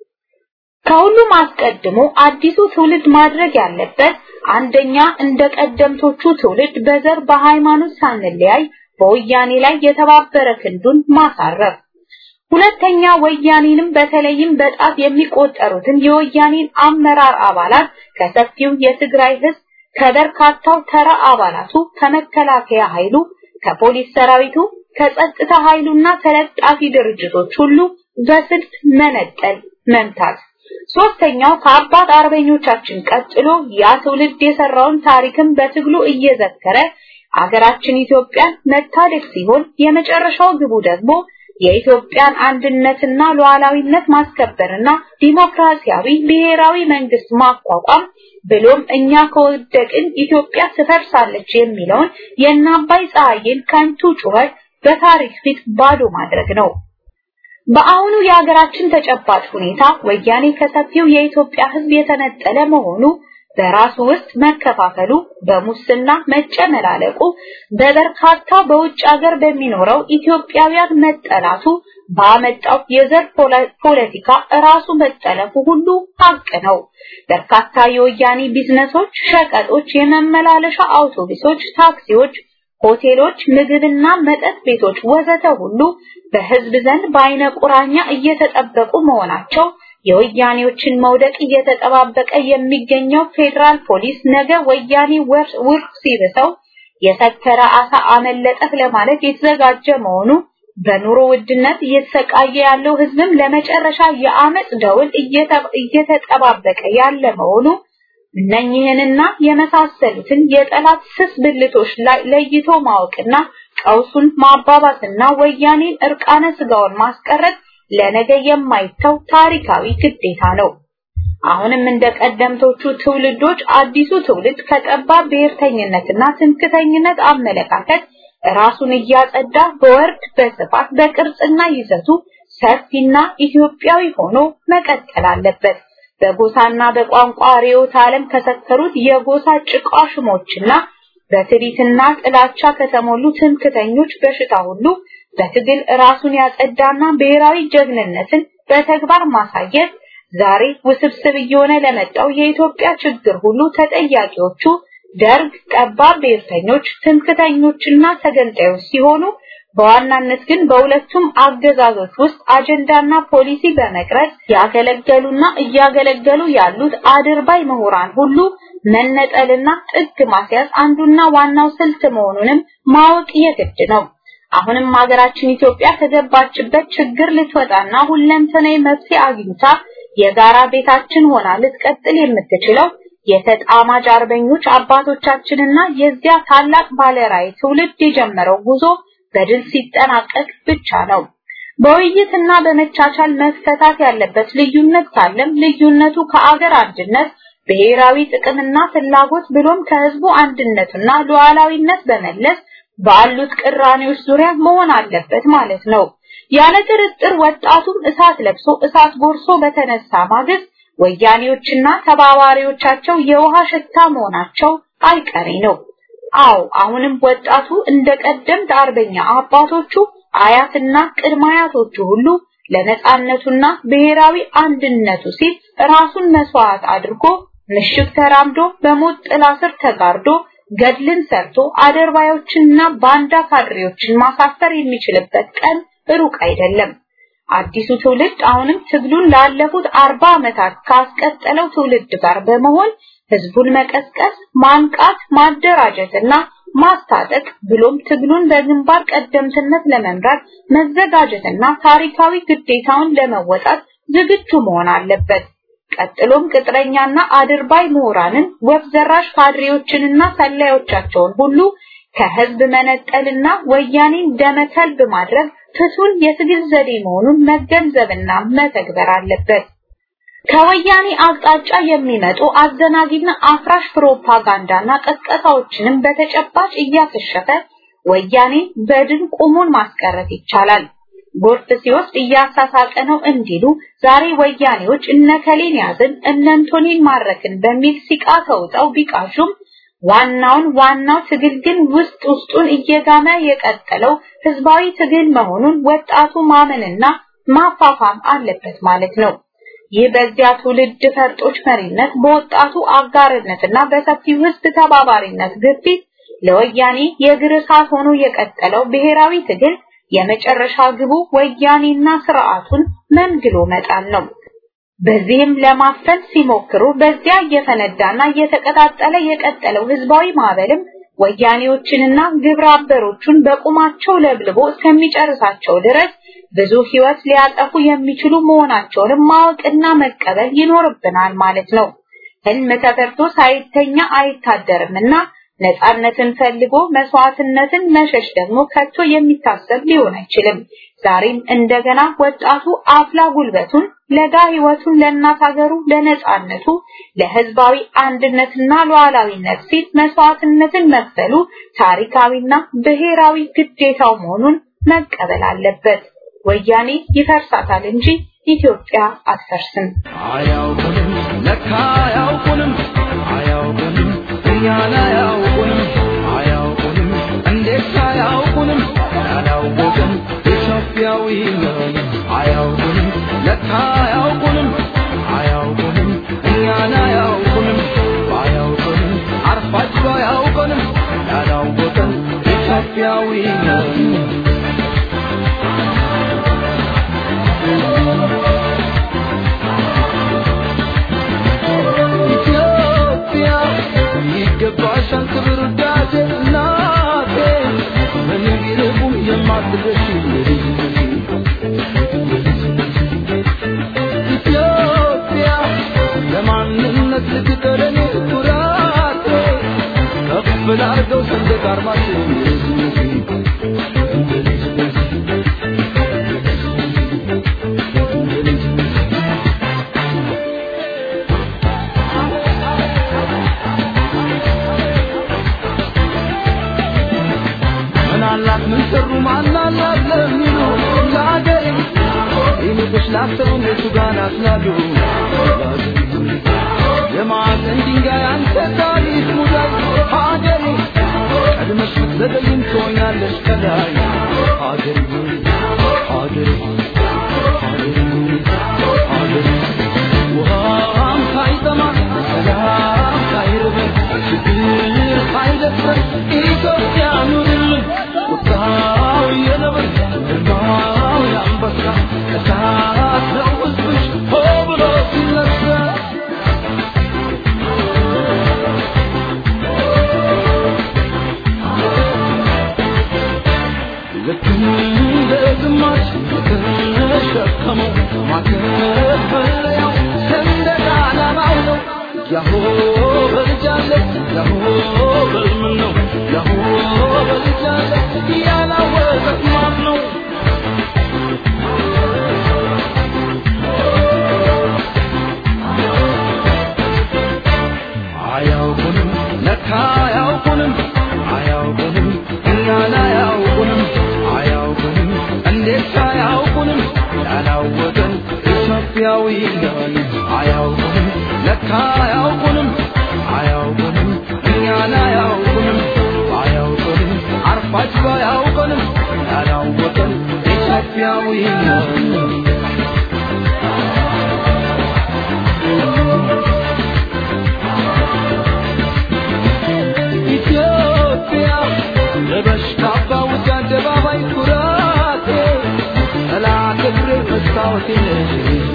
ከሁሉም አስቀድሞ አዲሱ ትውልድ ማድረግ ያለበት አንደኛ እንደ ቀደምቶቹ ትውልድ በዘር በሃይማኖት ሳንለያይ በወያኔ ላይ የተባበረ ክንዱን ማሳረፍ፣ ሁለተኛ ወያኔንም በተለይም በጣት የሚቆጠሩትን የወያኔን አመራር አባላት ከሰፊው የትግራይ ህዝብ ከበርካታው ተራ አባላቱ ከመከላከያ ኃይሉ ከፖሊስ ሰራዊቱ ከጸጥታ ኃይሉና ተለጣፊ ድርጅቶች ሁሉ በስልት መነጠል መምታት ሶስተኛው ከአባት አርበኞቻችን ቀጥሎ ያ ትውልድ የሰራውን ታሪክም በትግሉ እየዘከረ አገራችን ኢትዮጵያን መታደግ ሲሆን የመጨረሻው ግቡ ደግሞ የኢትዮጵያን አንድነትና ሉዓላዊነት ማስከበርና ዲሞክራሲያዊ ብሔራዊ መንግስት ማቋቋም ብሎም እኛ ከወደቅን ኢትዮጵያ ትፈርሳለች የሚለውን የእናባይ ፀሐይን ከንቱ ጩኸት በታሪክ ፊት ባዶ ማድረግ ነው። በአሁኑ የሀገራችን ተጨባጭ ሁኔታ ወያኔ ከሰፊው የኢትዮጵያ ሕዝብ የተነጠለ መሆኑ በራሱ ውስጥ መከፋፈሉ፣ በሙስና መጨመላለቁ፣ በበርካታ በውጭ ሀገር በሚኖረው ኢትዮጵያውያን መጠላቱ ባመጣው የዘር ፖለቲካ ራሱ መጠለፉ ሁሉ ሀቅ ነው። በርካታ የወያኔ ቢዝነሶች፣ ሸቀጦች፣ የመመላለሻ አውቶቡሶች፣ ታክሲዎች፣ ሆቴሎች፣ ምግብና መጠጥ ቤቶች ወዘተ ሁሉ በህዝብ ዘንድ በአይነ ቁራኛ እየተጠበቁ መሆናቸው የወያኔዎችን መውደቅ እየተጠባበቀ የሚገኘው ፌዴራል ፖሊስ ነገ ወያኔ ውርፍ ሲብሰው የሰከረ አሳ አመለጠህ ለማለት የተዘጋጀ መሆኑ በኑሮ ውድነት እየተሰቃየ ያለው ህዝብም ለመጨረሻ የአመፅ ደውል እየተጠባበቀ ያለ መሆኑ እነኚህንና የመሳሰሉትን የጠላት ስስ ብልቶች ላይ ለይቶ ማወቅና ቀውሱን ማባባስና ወያኔን እርቃነ ስጋውን ማስቀረት ለነገ የማይተው ታሪካዊ ግዴታ ነው። አሁንም እንደ ቀደምቶቹ ትውልዶች አዲሱ ትውልድ ከጠባብ ብሔርተኝነትና ትምክተኝነት አመለካከት ራሱን እያጸዳ በወርድ በስፋት በቅርጽና ይዘቱ ሰፊና ኢትዮጵያዊ ሆኖ መቀጠል አለበት። በጎሳና በቋንቋ ርዕዮተ ዓለም ከሰከሩት የጎሳ ጭቃሽሞችና በትዕቢትና ጥላቻ ከተሞሉ ትምክተኞች በሽታ ሁሉ በትግል ራሱን ያጸዳና ብሔራዊ ጀግንነትን በተግባር ማሳየት ዛሬ ውስብስብ እየሆነ ለመጣው የኢትዮጵያ ችግር ሁሉ ተጠያቂዎቹ ደርግ፣ ጠባብ ብሔርተኞች፣ ትምክተኞችና ተገንጣዮች ሲሆኑ በዋናነት ግን በሁለቱም አገዛዞች ውስጥ አጀንዳና ፖሊሲ በመቅረጽ ያገለገሉና እያገለገሉ ያሉት አድርባይ ምሁራን ሁሉ መነጠልና ጥግ ማስያዝ አንዱና ዋናው ስልት መሆኑንም ማወቅ የግድ ነው። አሁንም ሀገራችን ኢትዮጵያ ከገባችበት ችግር ልትወጣና ሁለንተናዊ መፍትሄ አግኝታ የጋራ ቤታችን ሆና ልትቀጥል የምትችለው የተጣማጅ አርበኞች አባቶቻችንና የዚያ ታላቅ ባለራዕይ ትውልድ የጀመረው ጉዞ በድል ሲጠናቀቅ ብቻ ነው። በውይይትና በመቻቻል መፈታት ያለበት ልዩነት ካለም ልዩነቱ ከአገር አንድነት ብሔራዊ ጥቅምና ፍላጎት ብሎም ከህዝቡ አንድነትና ሉዓላዊነት በመለስ ባሉት ቅራኔዎች ዙሪያ መሆን አለበት ማለት ነው። ያለ ጥርጥር ወጣቱም እሳት ለብሶ እሳት ጎርሶ በተነሳ ማግስት ወያኔዎችና ተባባሪዎቻቸው የውሃ ሽታ መሆናቸው አይቀሬ ነው። አዎ አሁንም ወጣቱ እንደ ቀደምት አርበኛ አባቶቹ አያትና ቅድመ አያቶቹ ሁሉ ለነጻነቱና ብሔራዊ አንድነቱ ሲል ራሱን መስዋዕት አድርጎ ምሽግ ተራምዶ በሞት ጥላ ስር ተጋርዶ ገድልን ሰርቶ አደርባዮችንና ባንዳ ካድሬዎችን ማሳፈር የሚችልበት ቀን ሩቅ አይደለም። አዲሱ ትውልድ አሁንም ትግሉን ላለፉት አርባ ዓመታት ካስቀጠለው ትውልድ ጋር በመሆን ህዝቡን መቀስቀስ፣ ማንቃት፣ ማደራጀትና ማስታጠቅ ብሎም ትግሉን በግንባር ቀደምትነት ለመምራት መዘጋጀትና ታሪካዊ ግዴታውን ለመወጣት ዝግጁ መሆን አለበት። ቀጥሎም ቅጥረኛና አድርባይ ምሁራንን ወፍ ዘራሽ ካድሬዎችንና ሰላዮቻቸውን ሁሉ ከህዝብ መነጠልና ወያኔን ደመከልብ ማድረግ ፍቱን የትግል ዘዴ መሆኑን መገንዘብና መተግበር አለበት። ከወያኔ አቅጣጫ የሚመጡ አዘናጊና አፍራሽ ፕሮፓጋንዳና ቀስቀሳዎችንም በተጨባጭ እያከሸፈ ወያኔ በድን ቆሞን ማስቀረት ይቻላል። ጎርፍ ሲወስድ እያሳሳቀ ነው እንዲሉ ዛሬ ወያኔዎች እነከሌን ያዝን እነንቶኔን ማረክን በሚል ሲቃ ተውጠው ቢቃሹም ዋናውን ዋናው ትግል ግን ውስጥ ውስጡን እየጋመ የቀጠለው ህዝባዊ ትግል መሆኑን ወጣቱ ማመንና ማፋፋም አለበት ማለት ነው። ይህ በዚያ ትውልድ ፈርጦች መሪነት በወጣቱ አጋርነትና በሰፊው ህዝብ ተባባሪነት ግፊት ለወያኔ የእግር እሳት ሆኖ የቀጠለው ብሔራዊ ትግል የመጨረሻ ግቡ ወያኔና ስርዓቱን መንግሎ መጣል ነው። በዚህም ለማፈን ሲሞክሩ በዚያ እየፈነዳና እየተቀጣጠለ የቀጠለው ህዝባዊ ማዕበልም ወያኔዎችንና ግብረ አበሮቹን በቁማቸው ለብልቦ እስከሚጨርሳቸው ድረስ ብዙ ህይወት ሊያጠፉ የሚችሉ መሆናቸውንም ማወቅና መቀበል ይኖርብናል ማለት ነው። ህልም ተፈርቶ ሳይተኛ አይታደርምና ነፃነትን ፈልጎ መስዋዕትነትን መሸሽ ደግሞ ከቶ የሚታሰብ ሊሆን አይችልም። ዛሬም እንደገና ወጣቱ አፍላ ጉልበቱን ለጋ ህይወቱን ለእናት ሀገሩ ለነፃነቱ ለህዝባዊ አንድነትና ሉዓላዊነት ሲል መስዋዕትነትን መክፈሉ ታሪካዊና ብሔራዊ ግዴታው መሆኑን መቀበል አለበት። ወያኔ ይፈርሳታል እንጂ ኢትዮጵያ አትፈርስም። አያውቁንም ለካ አያውቁንም አያውቁንም እኛን አያውቁንም አያውቁንም እንዴት አያውቁንም ያላወቅን ኢትዮጵያዊ ነን አያውቁንም ለካ አያውቁንም አያውቁንም እኛን አያውቁንም ባያውቁንም አርፋችሁ አያውቁንም ያላወቅን ኢትዮጵያዊ ነን ኢትዮጵያ ይገባሻል ክብር ውዳሴ እናቴ ምንም ቢርቁም የማትደርሺ ኢትዮጵያ ለማንነት ልትቀረኔ ኩራቴ ከፍ ላርገው ሰንደቅ አርማችን ምናላት ምን ሰሩ ማናላት ለሚሉ ለአገሬ ይልቅሽ ላሰቡ እነሱ ጋር ናስላሉ የማዕዘን ድንጋይ አንተ ታሪክ ሙዳይ ሀገሬ ቀድመሽ ብትዘገይም ትሆኛለሽ ከላይ ሀገሬ ሆይ ሀገሬ ሆይ ሀገሬ ሆይ ሀገሬ ውሃም ሳይጠማ ሰላም ሳይርበን ችግር ሳይደፍረን ኢትዮጵያ ኑርልን ቁጣው የነብር ግርማው የአንበሳ እሳት ነው ሕዝብሽ ሆ ብሎ ሲነሳ ልክ እንደ ግማሽ የተሸከመው ማከፈለያው ሰንደቅ ዓላማው ነው። ያሆ በልጃለ ያሆ በልምን ነው ያሆ በልጃለ ያላወቀት ማን ነው? አያውቁንም ለካ አያውቁንም አያውቁንም እኛን አያውቁንም አያውቁንም እንዴት አያውቁንም ያላወቀን ኢትዮጵያዊ ነን አያውቁንም ለካ አያውቁንም አያውቁንም እኛን አያውቁንም አያውቁንም አርፋችሁ አያውቁንም ያላወቀን ኢትዮጵያዊ ነን ኢትዮጵያ ለበሽታ ባውጭ አደባባይ ኩራቴ ጠላት እግሬ መስታወቴ ነሽ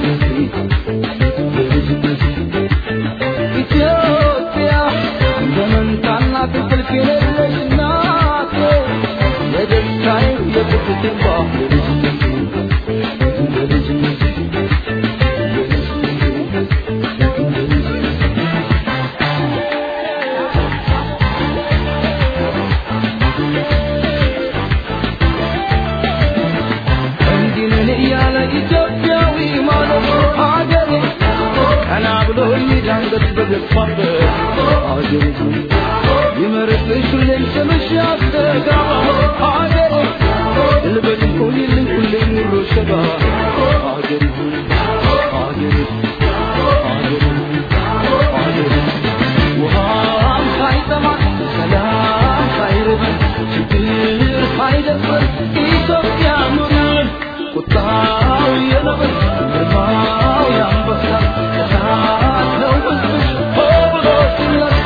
ኢትዮጵያ እንደ መንታና እንቅልፍ የሌለሽ እናቴ የደስታዬ የቁጭቴ ባፍ እንዲህ ነን እያለ ኢትዮጵያዊ ማለት ሀገሬ ቀና ብሎ ይዳንገት በገፋበት ሀገሬ ይመርጥሽ ሁሌም ስምሽ ያስተጋባ ሀገሬ ልበል ሁይልኝ ሁሌም ኑሮ ሸጋ ሀገሬ ሀገሬ ሀገሬ ሀገሬ ውሃም ሳይጠማ ሰላም ሳይርበን ችግር ሳይደፍረን ኢትዮጵያ ኑርልን ቁጣው የነብር ግርማው የአንበሳ እሳት ነው ሕዝብሽ ሆ ብሎ ሲነሳ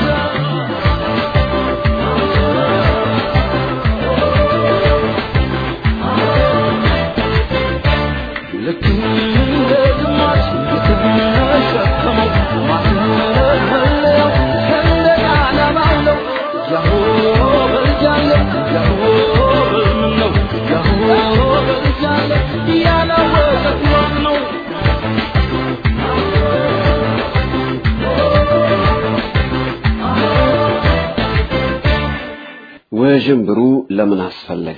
ልክ እንደ ግማሽ የተሸከመው ማስመለያው ሰንደቅ ዓላማው ነው። ያሆ በልጃለሁ ያሆ በልምን ነው ያሆ በልጃለሁ ያለው ውዥንብሩ ለምን አስፈለገ?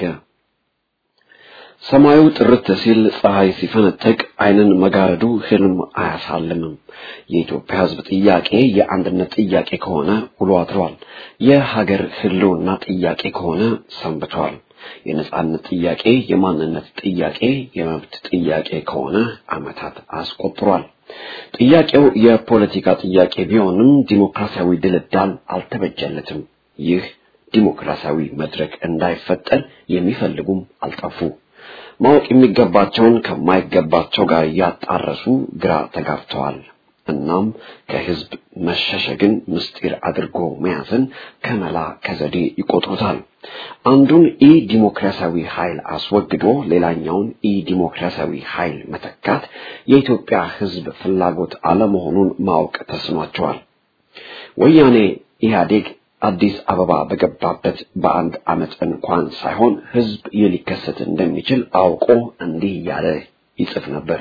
ሰማዩ ጥርት ሲል ፀሐይ ሲፈነጥቅ ዓይንን መጋረዱ ህልም አያሳልምም። የኢትዮጵያ ሕዝብ ጥያቄ የአንድነት ጥያቄ ከሆነ ውሎ አድሯል። የሀገር ህልውና ጥያቄ ከሆነ ሰንብቷል። የነጻነት ጥያቄ፣ የማንነት ጥያቄ፣ የመብት ጥያቄ ከሆነ ዓመታት አስቆጥሯል። ጥያቄው የፖለቲካ ጥያቄ ቢሆንም ዲሞክራሲያዊ ድልዳል አልተበጀለትም። ይህ ዲሞክራሲያዊ መድረክ እንዳይፈጠር የሚፈልጉም አልጠፉ። ማወቅ የሚገባቸውን ከማይገባቸው ጋር እያጣረሱ ግራ ተጋብተዋል። እናም ከህዝብ መሸሸግን ምስጢር አድርጎ መያዝን ከመላ ከዘዴ ይቆጥሩታል። አንዱን ኢ ዲሞክራሲያዊ ኃይል አስወግዶ ሌላኛውን ኢ ዲሞክራሲያዊ ኃይል መተካት የኢትዮጵያ ህዝብ ፍላጎት አለመሆኑን ማወቅ ተስኗቸዋል። ወያኔ ኢህአዴግ አዲስ አበባ በገባበት በአንድ ዓመት እንኳን ሳይሆን ህዝብ ይህ ሊከሰት እንደሚችል አውቆ እንዲህ እያለ ይጽፍ ነበር።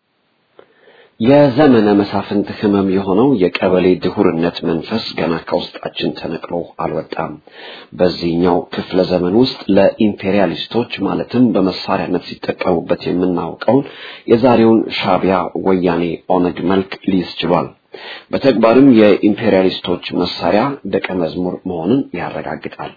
የዘመነ መሳፍንት ህመም የሆነው የቀበሌ ድሁርነት መንፈስ ገና ከውስጣችን ተነቅሎ አልወጣም። በዚህኛው ክፍለ ዘመን ውስጥ ለኢምፔሪያሊስቶች ማለትም በመሳሪያነት ሲጠቀሙበት የምናውቀውን የዛሬውን ሻቢያ፣ ወያኔ፣ ኦነግ መልክ ሊይዝ ችሏል። በተግባርም የኢምፔሪያሊስቶች መሳሪያ ደቀ መዝሙር መሆኑን ያረጋግጣል።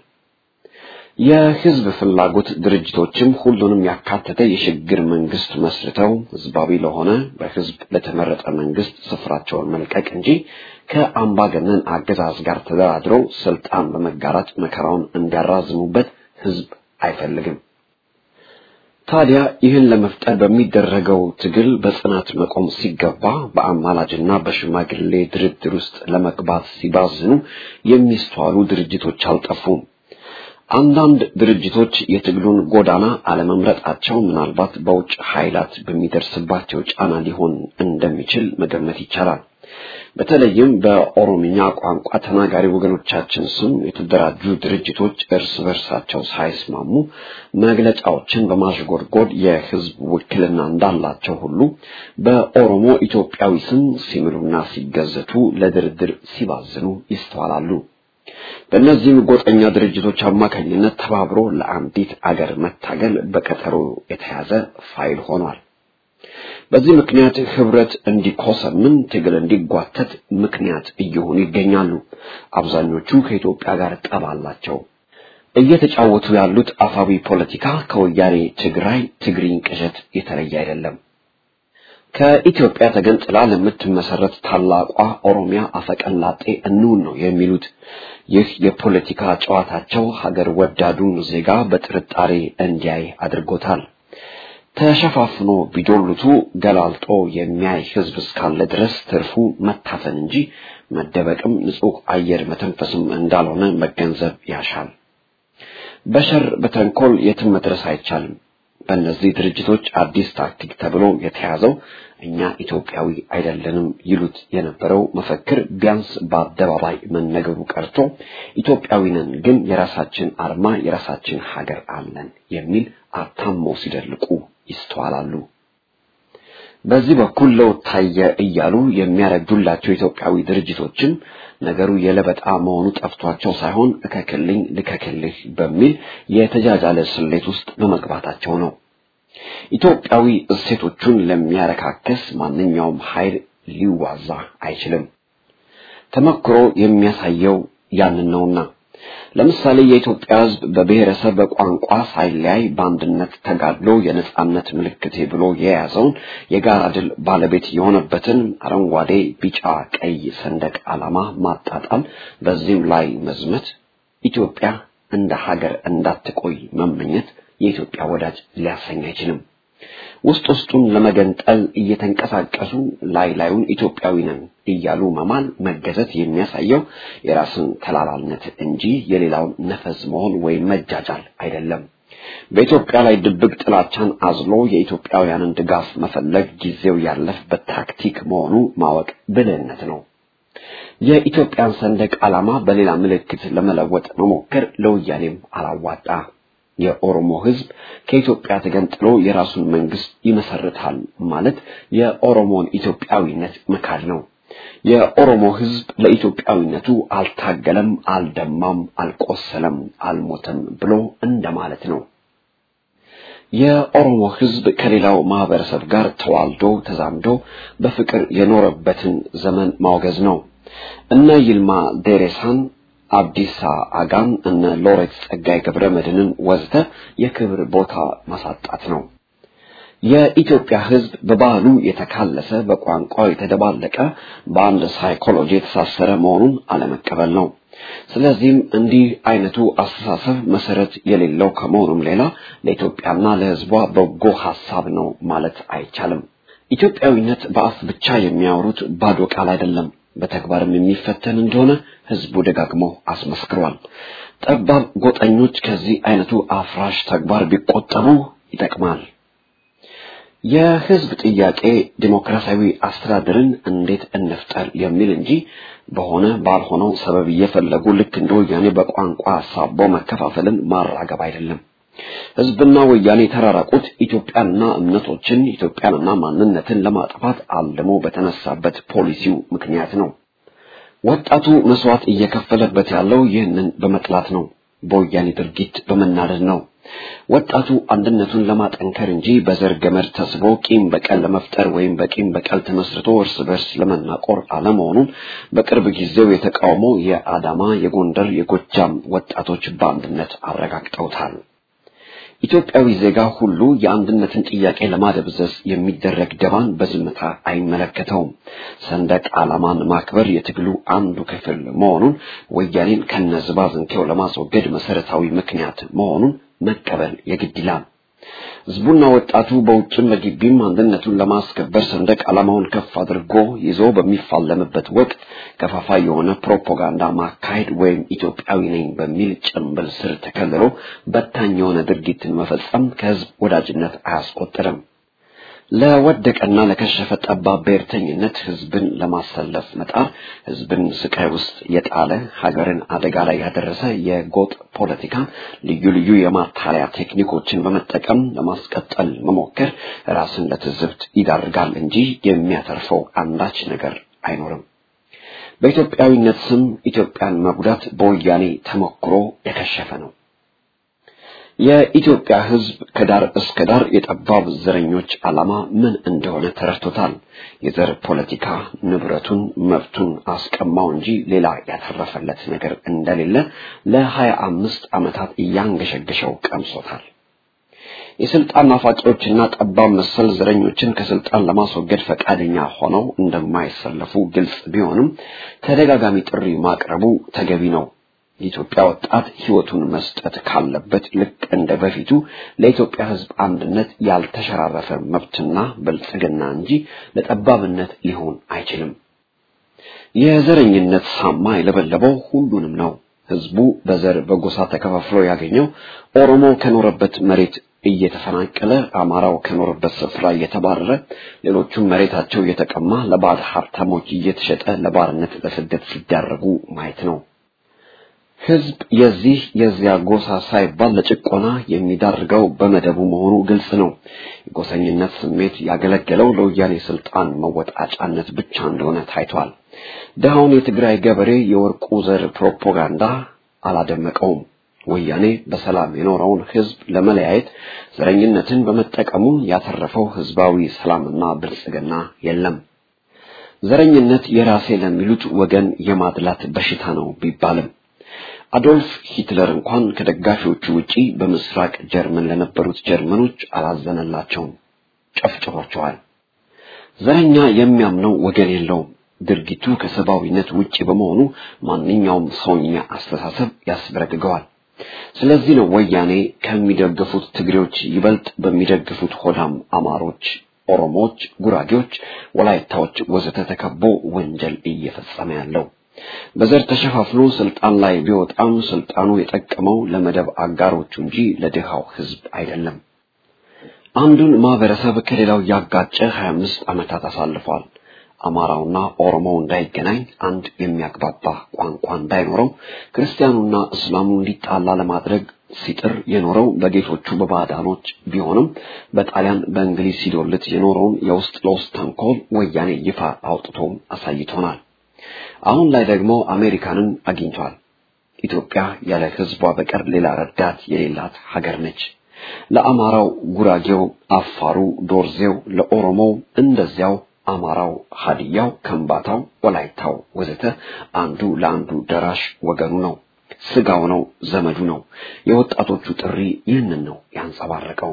የህዝብ ፍላጎት ድርጅቶችም ሁሉንም ያካተተ የሽግግር መንግስት መስርተው ህዝባዊ ለሆነ በህዝብ ለተመረጠ መንግስት ስፍራቸውን መልቀቅ እንጂ ከአምባገነን አገዛዝ ጋር ተደራድረው ስልጣን በመጋራት መከራውን እንዲያራዝሙበት ህዝብ አይፈልግም። ታዲያ ይህን ለመፍጠር በሚደረገው ትግል በጽናት መቆም ሲገባ በአማላጅና በሽማግሌ ድርድር ውስጥ ለመግባት ሲባዝኑ የሚስተዋሉ ድርጅቶች አልጠፉም። አንዳንድ ድርጅቶች የትግሉን ጎዳና አለመምረጣቸው ምናልባት በውጭ ኃይላት በሚደርስባቸው ጫና ሊሆን እንደሚችል መገመት ይቻላል። በተለይም በኦሮምኛ ቋንቋ ተናጋሪ ወገኖቻችን ስም የተደራጁ ድርጅቶች እርስ በርሳቸው ሳይስማሙ መግለጫዎችን በማሽጎድጎድ የህዝብ ውክልና እንዳላቸው ሁሉ በኦሮሞ ኢትዮጵያዊ ስም ሲምሉና ሲገዘቱ ለድርድር ሲባዝኑ ይስተዋላሉ። በእነዚህም ጎጠኛ ድርጅቶች አማካኝነት ተባብሮ ለአንዲት አገር መታገል በቀጠሮ የተያዘ ፋይል ሆኗል። በዚህ ምክንያት ህብረት እንዲኮሰምን፣ ትግል እንዲጓተት ምክንያት እየሆኑ ይገኛሉ። አብዛኞቹ ከኢትዮጵያ ጋር ጠብ አላቸው። እየተጫወቱ ያሉት አፋዊ ፖለቲካ ከወያኔ ትግራይ ትግሪኝ ቅዠት የተለየ አይደለም። ከኢትዮጵያ ተገንጥላ ለምትመሰረት ታላቋ ኦሮሚያ አፈቀላጤ እንውን ነው የሚሉት። ይህ የፖለቲካ ጨዋታቸው ሀገር ወዳዱን ዜጋ በጥርጣሬ እንዲያይ አድርጎታል። ተሸፋፍኖ ቢዶሉቱ ገላልጦ የሚያይ ህዝብ እስካለ ድረስ ትርፉ መታፈን እንጂ መደበቅም ንጹህ አየር መተንፈስም እንዳልሆነ መገንዘብ ያሻል። በሸር በተንኮል የትም መድረስ አይቻልም። በእነዚህ ድርጅቶች አዲስ ታክቲክ ተብሎ የተያዘው እኛ ኢትዮጵያዊ አይደለንም ይሉት የነበረው መፈክር ቢያንስ በአደባባይ መነገሩ ቀርቶ ኢትዮጵያዊ ነን ግን የራሳችን አርማ የራሳችን ሀገር አለን የሚል አታመው ሲደልቁ ይስተዋላሉ። በዚህ በኩል ለውጥ ታየ እያሉ የሚያረጁላቸው ኢትዮጵያዊ ድርጅቶችም ነገሩ የለበጣ መሆኑ ጠፍቷቸው ሳይሆን እከክልኝ ልከክልህ በሚል የተጃጃለ ስሌት ውስጥ በመግባታቸው ነው። ኢትዮጵያዊ እሴቶቹን ለሚያረካክስ ማንኛውም ኃይል ሊዋዛ አይችልም። ተመክሮ የሚያሳየው ያንን ነውና ለምሳሌ የኢትዮጵያ ሕዝብ በብሔረሰብ በቋንቋ ሳይለያይ በአንድነት ተጋድሎ የነጻነት ምልክቴ ብሎ የያዘውን የጋራ ድል ባለቤት የሆነበትን አረንጓዴ፣ ቢጫ፣ ቀይ ሰንደቅ ዓላማ ማጣጣል፣ በዚህም ላይ መዝመት፣ ኢትዮጵያ እንደ ሀገር እንዳትቆይ መመኘት የኢትዮጵያ ወዳጅ ሊያሰኝ አይችልም። ውስጥ ውስጡን ለመገንጠል እየተንቀሳቀሱ ላይ ላዩን ኢትዮጵያዊ ነን እያሉ መማል መገዘት የሚያሳየው የራስን ተላላልነት እንጂ የሌላውን ነፈዝ መሆን ወይም መጃጃል አይደለም። በኢትዮጵያ ላይ ድብቅ ጥላቻን አዝሎ የኢትዮጵያውያንን ድጋፍ መፈለግ ጊዜው ያለፈበት ታክቲክ መሆኑ ማወቅ ብልህነት ነው። የኢትዮጵያን ሰንደቅ ዓላማ በሌላ ምልክት ለመለወጥ መሞከር ለወያኔም አላዋጣ። የኦሮሞ ሕዝብ ከኢትዮጵያ ተገንጥሎ የራሱን መንግስት ይመሰርታል ማለት የኦሮሞን ኢትዮጵያዊነት መካድ ነው። የኦሮሞ ህዝብ ለኢትዮጵያዊነቱ አልታገለም፣ አልደማም፣ አልቆሰለም፣ አልሞተም ብሎ እንደማለት ነው። የኦሮሞ ህዝብ ከሌላው ማህበረሰብ ጋር ተዋልዶ ተዛምዶ በፍቅር የኖረበትን ዘመን ማውገዝ ነው። እነ ይልማ ዴሬሳን፣ አብዲሳ አጋን፣ እነ ሎሬት ጸጋይ ገብረ መድህንን ወዘተ የክብር ቦታ ማሳጣት ነው። የኢትዮጵያ ህዝብ በባህሉ የተካለሰ በቋንቋው የተደባለቀ በአንድ ሳይኮሎጂ የተሳሰረ መሆኑን አለመቀበል ነው። ስለዚህም እንዲህ አይነቱ አስተሳሰብ መሰረት የሌለው ከመሆኑም ሌላ ለኢትዮጵያና ለህዝቧ በጎ ሐሳብ ነው ማለት አይቻልም። ኢትዮጵያዊነት በአፍ ብቻ የሚያወሩት ባዶ ቃል አይደለም፣ በተግባርም የሚፈተን እንደሆነ ህዝቡ ደጋግሞ አስመስክሯል። ጠባብ ጎጠኞች ከዚህ አይነቱ አፍራሽ ተግባር ቢቆጠቡ ይጠቅማል። የህዝብ ጥያቄ ዲሞክራሲያዊ አስተዳደርን እንዴት እንፍጠር የሚል እንጂ በሆነ ባልሆነው ሰበብ እየፈለጉ ልክ እንደ ወያኔ በቋንቋ አሳቦ መከፋፈልን ማራገብ አይደለም። ህዝብና ወያኔ የተራራቁት ኢትዮጵያንና እምነቶችን ኢትዮጵያንና ማንነትን ለማጥፋት አልሞ በተነሳበት ፖሊሲው ምክንያት ነው። ወጣቱ መስዋዕት እየከፈለበት ያለው ይህንን በመጥላት ነው። በወያኔ ድርጊት በመናደድ ነው። ወጣቱ አንድነቱን ለማጠንከር እንጂ በዘር ገመድ ተስቦ ቂም በቀል ለመፍጠር ወይም በቂም በቀል ተመስርቶ እርስ በርስ ለመናቆር አለመሆኑን በቅርብ ጊዜው የተቃውሞ የአዳማ፣ የጎንደር፣ የጎጃም ወጣቶች በአንድነት አረጋግጠውታል። ኢትዮጵያዊ ዜጋ ሁሉ የአንድነትን ጥያቄ ለማደብዘዝ የሚደረግ ደባን በዝምታ አይመለከተውም። ሰንደቅ ዓላማን ማክበር የትግሉ አንዱ ክፍል መሆኑን ወያኔን ከነዝባዝንኬው ለማስወገድ መሰረታዊ ምክንያት መሆኑን መቀበል የግድ ይላል። ህዝቡና ወጣቱ በውጭም በግቢም አንድነቱን ለማስከበር ሰንደቅ ዓላማውን ከፍ አድርጎ ይዞ በሚፋለምበት ወቅት ከፋፋይ የሆነ ፕሮፓጋንዳ ማካሄድ ወይም ኢትዮጵያዊ ነኝ በሚል ጭንብል ስር ተከልሎ በታኝ የሆነ ድርጊትን መፈጸም ከህዝብ ወዳጅነት አያስቆጥርም። ለወደቀና ለከሸፈ ጠባብ ብሔርተኝነት ህዝብን ለማሰለፍ መጣር ህዝብን ስቃይ ውስጥ የጣለ ሀገርን አደጋ ላይ ያደረሰ የጎጥ ፖለቲካን ልዩ ልዩ የማታለያ ቴክኒኮችን በመጠቀም ለማስቀጠል መሞከር ራስን ለትዝብት ይዳርጋል እንጂ የሚያተርፈው አንዳች ነገር አይኖርም። በኢትዮጵያዊነት ስም ኢትዮጵያን መጉዳት በወያኔ ተሞክሮ የከሸፈ ነው። የኢትዮጵያ ህዝብ ከዳር እስከ ዳር የጠባብ ዘረኞች ዓላማ ምን እንደሆነ ተረድቶታል። የዘር ፖለቲካ ንብረቱን፣ መብቱን አስቀማው እንጂ ሌላ ያተረፈለት ነገር እንደሌለ ለሀያ አምስት ዓመታት እያንገሸገሸው ቀምሶታል። የስልጣን ናፋቂዎችና ጠባብ መሰል ዘረኞችን ከስልጣን ለማስወገድ ፈቃደኛ ሆነው እንደማይሰለፉ ግልጽ ቢሆንም ተደጋጋሚ ጥሪ ማቅረቡ ተገቢ ነው። የኢትዮጵያ ወጣት ህይወቱን መስጠት ካለበት ልክ እንደ በፊቱ ለኢትዮጵያ ህዝብ አንድነት ያልተሸራረፈ መብትና ብልጽግና እንጂ ለጠባብነት ሊሆን አይችልም። የዘረኝነት ሳማ የለበለበው ሁሉንም ነው። ህዝቡ በዘር በጎሳ ተከፋፍሎ ያገኘው ኦሮሞ ከኖረበት መሬት እየተፈናቀለ አማራው ከኖረበት ስፍራ እየተባረረ ሌሎቹም መሬታቸው እየተቀማ ለባለ ሀብታሞች እየተሸጠ ለባርነት ለስደት ሲዳረጉ ማየት ነው። ህዝብ የዚህ የዚያ ጎሳ ሳይባል ለጭቆና የሚዳርገው በመደቡ መሆኑ ግልጽ ነው። የጎሰኝነት ስሜት ያገለገለው ለወያኔ ስልጣን መወጣጫነት ብቻ እንደሆነ ታይቷል። ድሃውን የትግራይ ገበሬ የወርቁ ዘር ፕሮፓጋንዳ አላደመቀውም። ወያኔ በሰላም የኖረውን ህዝብ ለመለያየት ዘረኝነትን በመጠቀሙ ያተረፈው ህዝባዊ ሰላምና ብልጽግና የለም። ዘረኝነት የራሴ ለሚሉት ወገን የማድላት በሽታ ነው ቢባልም አዶልፍ ሂትለር እንኳን ከደጋፊዎቹ ውጪ በምስራቅ ጀርመን ለነበሩት ጀርመኖች አላዘነላቸውም፣ ጨፍጭፏቸዋል። ዘረኛ የሚያምነው ወገን የለውም። ድርጊቱ ከሰብአዊነት ውጪ በመሆኑ ማንኛውም ሰውኛ አስተሳሰብ ያስበረግገዋል። ስለዚህ ነው ወያኔ ከሚደግፉት ትግሬዎች ይበልጥ በሚደግፉት ሆዳም አማሮች፣ ኦሮሞዎች፣ ጉራጌዎች፣ ወላይታዎች ወዘተ ተከቦ ወንጀል እየፈጸመ ያለው። በዘር ተሸፋፍኖ ስልጣን ላይ ቢወጣም ስልጣኑ የጠቀመው ለመደብ አጋሮቹ እንጂ ለድሃው ህዝብ አይደለም። አንዱን ማህበረሰብ ከሌላው ያጋጨ 25 ዓመታት አሳልፏል። አማራውና ኦሮሞው እንዳይገናኝ፣ አንድ የሚያግባባ ቋንቋ እንዳይኖረው፣ ክርስቲያኑና እስላሙ እንዲጣላ ለማድረግ ሲጥር የኖረው በጌቶቹ በባዕዳኖች ቢሆንም በጣሊያን በእንግሊዝ ሲዶልት የኖረውን የውስጥ ለውስጥ ተንኮል ወያኔ ይፋ አውጥቶ አሳይቶናል። አሁን ላይ ደግሞ አሜሪካንን አግኝቷል። ኢትዮጵያ ያለ ሕዝቧ በቀር ሌላ ረዳት የሌላት ሀገር ነች። ለአማራው ጉራጌው፣ አፋሩ፣ ዶርዜው፣ ለኦሮሞው እንደዚያው አማራው፣ ሀዲያው፣ ከምባታው፣ ወላይታው ወዘተ አንዱ ለአንዱ ደራሽ ወገኑ ነው፣ ስጋው ነው፣ ዘመዱ ነው። የወጣቶቹ ጥሪ ይህንን ነው ያንጸባረቀው።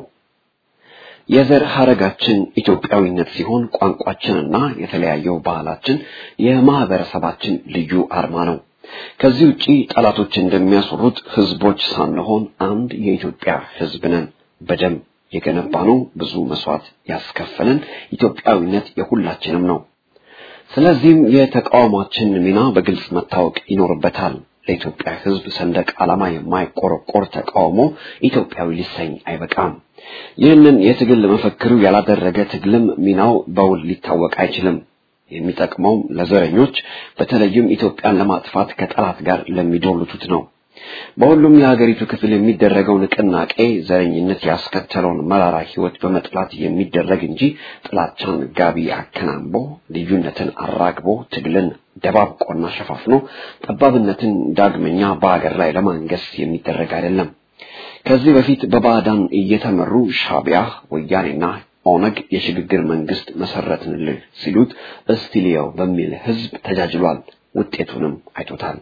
የዘር ሐረጋችን ኢትዮጵያዊነት ሲሆን ቋንቋችንና የተለያየው ባህላችን የማህበረሰባችን ልዩ አርማ ነው። ከዚህ ውጪ ጠላቶች እንደሚያስሩት ህዝቦች ሳንሆን አንድ የኢትዮጵያ ህዝብ ነን። በደም የገነባነው ብዙ መስዋዕት ያስከፈለን ኢትዮጵያዊነት የሁላችንም ነው። ስለዚህም የተቃውሟችን ሚና በግልጽ መታወቅ ይኖርበታል። ለኢትዮጵያ ህዝብ ሰንደቅ ዓላማ የማይቆረቆር ተቃውሞ ኢትዮጵያዊ ሊሰኝ አይበቃም። ይህንን የትግል መፈክሩ ያላደረገ ትግልም ሚናው በውል ሊታወቅ አይችልም። የሚጠቅመውም ለዘረኞች በተለይም ኢትዮጵያን ለማጥፋት ከጠላት ጋር ለሚዶልቱት ነው። በሁሉም የሀገሪቱ ክፍል የሚደረገው ንቅናቄ ዘረኝነት ያስከተለውን መራራ ህይወት በመጥላት የሚደረግ እንጂ ጥላቻን ጋቢ አከናንቦ ልዩነትን አራግቦ ትግልን ደባብቆና ሸፋፍኖ ጠባብነትን ዳግመኛ በሀገር ላይ ለማንገስ የሚደረግ አይደለም። ከዚህ በፊት በባዕዳን እየተመሩ ሻቢያ ወያኔና ኦነግ የሽግግር መንግስት መሰረትንልህ ሲሉት እስቲሊያው በሚል ህዝብ ተጃጅሏል። ውጤቱንም አይቶታል።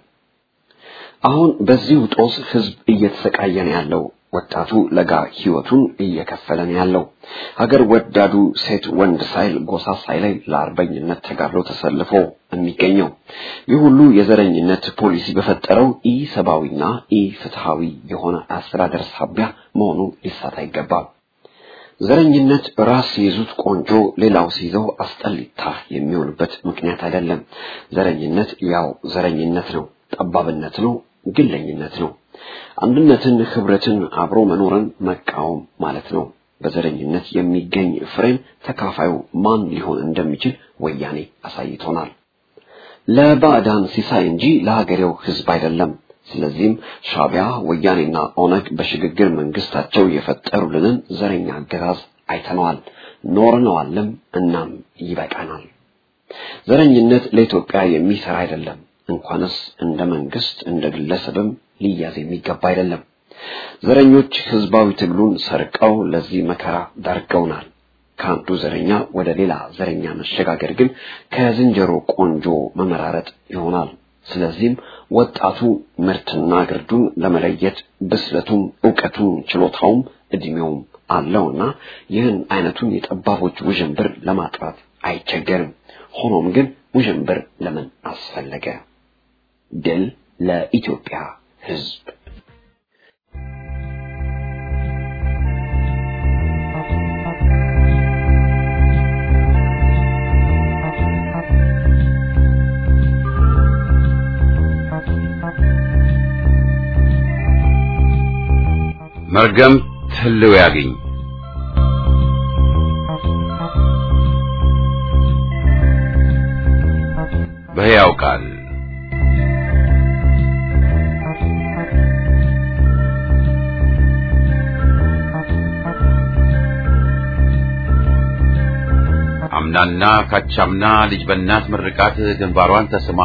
አሁን በዚሁ ጦስ ህዝብ እየተሰቃየ ነው ያለው። ወጣቱ ለጋ ህይወቱን እየከፈለ ነው ያለው። ሀገር ወዳዱ ሴት ወንድ ሳይል ጎሳ ሳይለይ ለአርበኝነት ተጋድሎ ተሰልፎ የሚገኘው ይህ ሁሉ የዘረኝነት ፖሊሲ በፈጠረው ኢ ሰብአዊና ኢ ፍትሃዊ የሆነ አስተዳደር ሳቢያ መሆኑ ሊሳት አይገባም። ዘረኝነት ራስ ሲይዙት ቆንጆ ሌላው ሲይዘው አስጠሊታ የሚሆንበት ምክንያት አይደለም። ዘረኝነት ያው ዘረኝነት ነው፣ ጠባብነት ነው፣ ግለኝነት ነው። አንድነትን፣ ህብረትን፣ አብሮ መኖርን መቃወም ማለት ነው። በዘረኝነት የሚገኝ ፍሬን ተካፋዩ ማን ሊሆን እንደሚችል ወያኔ አሳይቶናል። ለባዕዳን ሲሳይ እንጂ ለሀገሬው ህዝብ አይደለም። ስለዚህም ሻቢያ ወያኔና ኦነግ በሽግግር መንግስታቸው የፈጠሩልንን ዘረኛ አገዛዝ አይተነዋል፣ ኖርነዋልም። እናም ይበቃናል። ዘረኝነት ለኢትዮጵያ የሚሰራ አይደለም። እንኳንስ እንደ መንግስት እንደ ግለሰብም ሊያዝ የሚገባ አይደለም። ዘረኞች ህዝባዊ ትግሉን ሰርቀው ለዚህ መከራ ዳርገውናል። ከአንዱ ዘረኛ ወደ ሌላ ዘረኛ መሸጋገር ግን ከዝንጀሮ ቆንጆ መመራረጥ ይሆናል። ስለዚህም ወጣቱ ምርትና ግርዱን ለመለየት ብስለቱም እውቀቱም ችሎታውም እድሜውም አለውና ይህን አይነቱን የጠባቦች ውዥንብር ለማጥራት አይቸገርም። ሆኖም ግን ውዥንብር ለምን አስፈለገ? ድል ለኢትዮጵያ ህዝብ። መርገም ህልው ያግኝ በሕያው ቃል አምናና ካቻምና ልጅ በእናት ምርቃት ግንባሯን ተስማ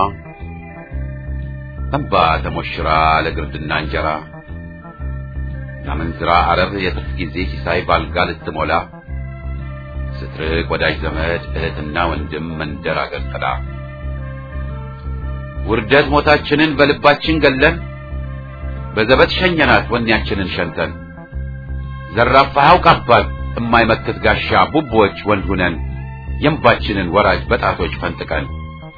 እንባ ተሞሽራ ለግርድና እንጀራ ናመንዝራ አረብ የትርፍ ጊዜ ሲሳይ ባልጋ ልትሞላ ስትርቅ ወዳጅ ዘመድ እህትና ወንድም መንደር አገር ጥላ ውርደት ሞታችንን በልባችን ገለን በዘበት ሸኘናት ወኔያችንን ሸንተን ዘራፋ ያውቃባት እማይመክት ጋሻ ቡቦች ወንድ ሁነን የእንባችንን ወራጅ በጣቶች ፈንጥቀን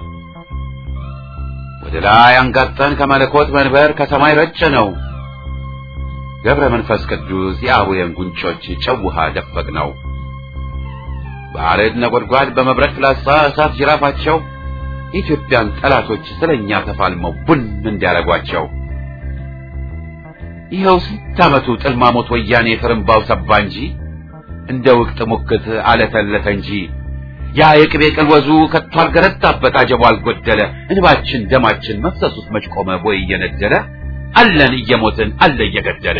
ወደ ላይ አንጋጠን ከመለኮት መንበር ከሰማይ ረጨ ነው ገብረ መንፈስ ቅዱስ የአቡየን ጉንጮች ጨው ውሃ ደፈቅ ነው በአረድ ነጎድጓድ በመብረቅ ፍላጻ እሳት ጅራፋቸው የኢትዮጵያን ጠላቶች ስለኛ ተፋልመው ቡን እንዲያረጓቸው ይኸው ስንት ዓመቱ ጥልማሞት ወያኔ ፍርምባው ሰባ እንጂ እንደ ውቅት ሙክት አለተለተ እንጂ ያ የቅቤ ቅልወዙ ከቶ አልገረታበት አጀቡ አልጎደለ እንባችን ደማችን መፍሰሱስ መች ቆመ ቦይ እየነደለ አለን እየሞትን አለ እየገደለ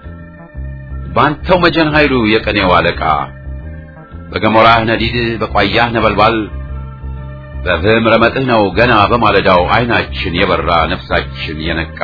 ባንተው መጀን ኃይሉ የቀኔው አለቃ በገሞራህ ነዲድ በቋያህ ነበልባል በፍህም ረመጥህ ነው ገና በማለዳው አይናችን የበራ ነፍሳችን የነቃ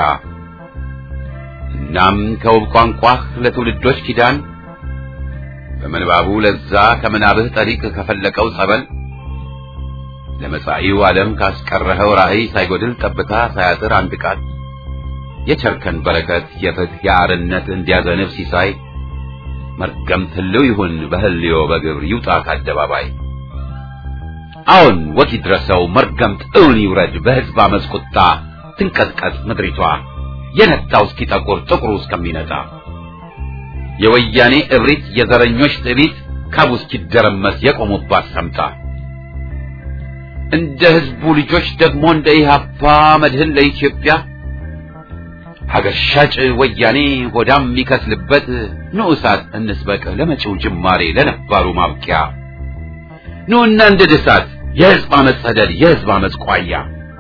እናም ከውብ ቋንቋህ ለትውልዶች ኪዳን በምንባቡ ለዛ ከምናብህ ጠሪቅ ከፈለቀው ጸበል ለመጻኢው ዓለም ካስቀረኸው ራእይ ሳይጎድል ጠብታ ሳያጥር አንድ ቃል የቸርከን በረከት የፍትህ የአርነት እንዲያዘንብ ሲሳይ መርገምት ህልው ይሁን በህልዮ በግብር ይውጣ ከአደባባይ አዎን ወግ ይድረሰው መርገምት እውን ይውረድ በሕዝብ አመፅ ቁጣ ትንቀጥቀጥ ምድሪቷ የነጣው እስኪጠቁር ጥቁሩ እስከሚነጣ የወያኔ እብሪት የዘረኞች ትዕቢት ካቡ እስኪደረመስ የቆሙባት ሰምታ እንደ ህዝቡ ልጆች ደግሞ እንደ ኢህአፓ መድህን ለኢትዮጵያ ሀገር ሻጭ ወያኔ ሆዳም የሚከስልበት ንዑሳት እንስበቅ ለመጪው ጅማሬ ለነባሩ ማብቂያ ኑና እንደ ድሳት የህዝብ አመፅ ሰደድ የህዝብ አመፅ ቋያ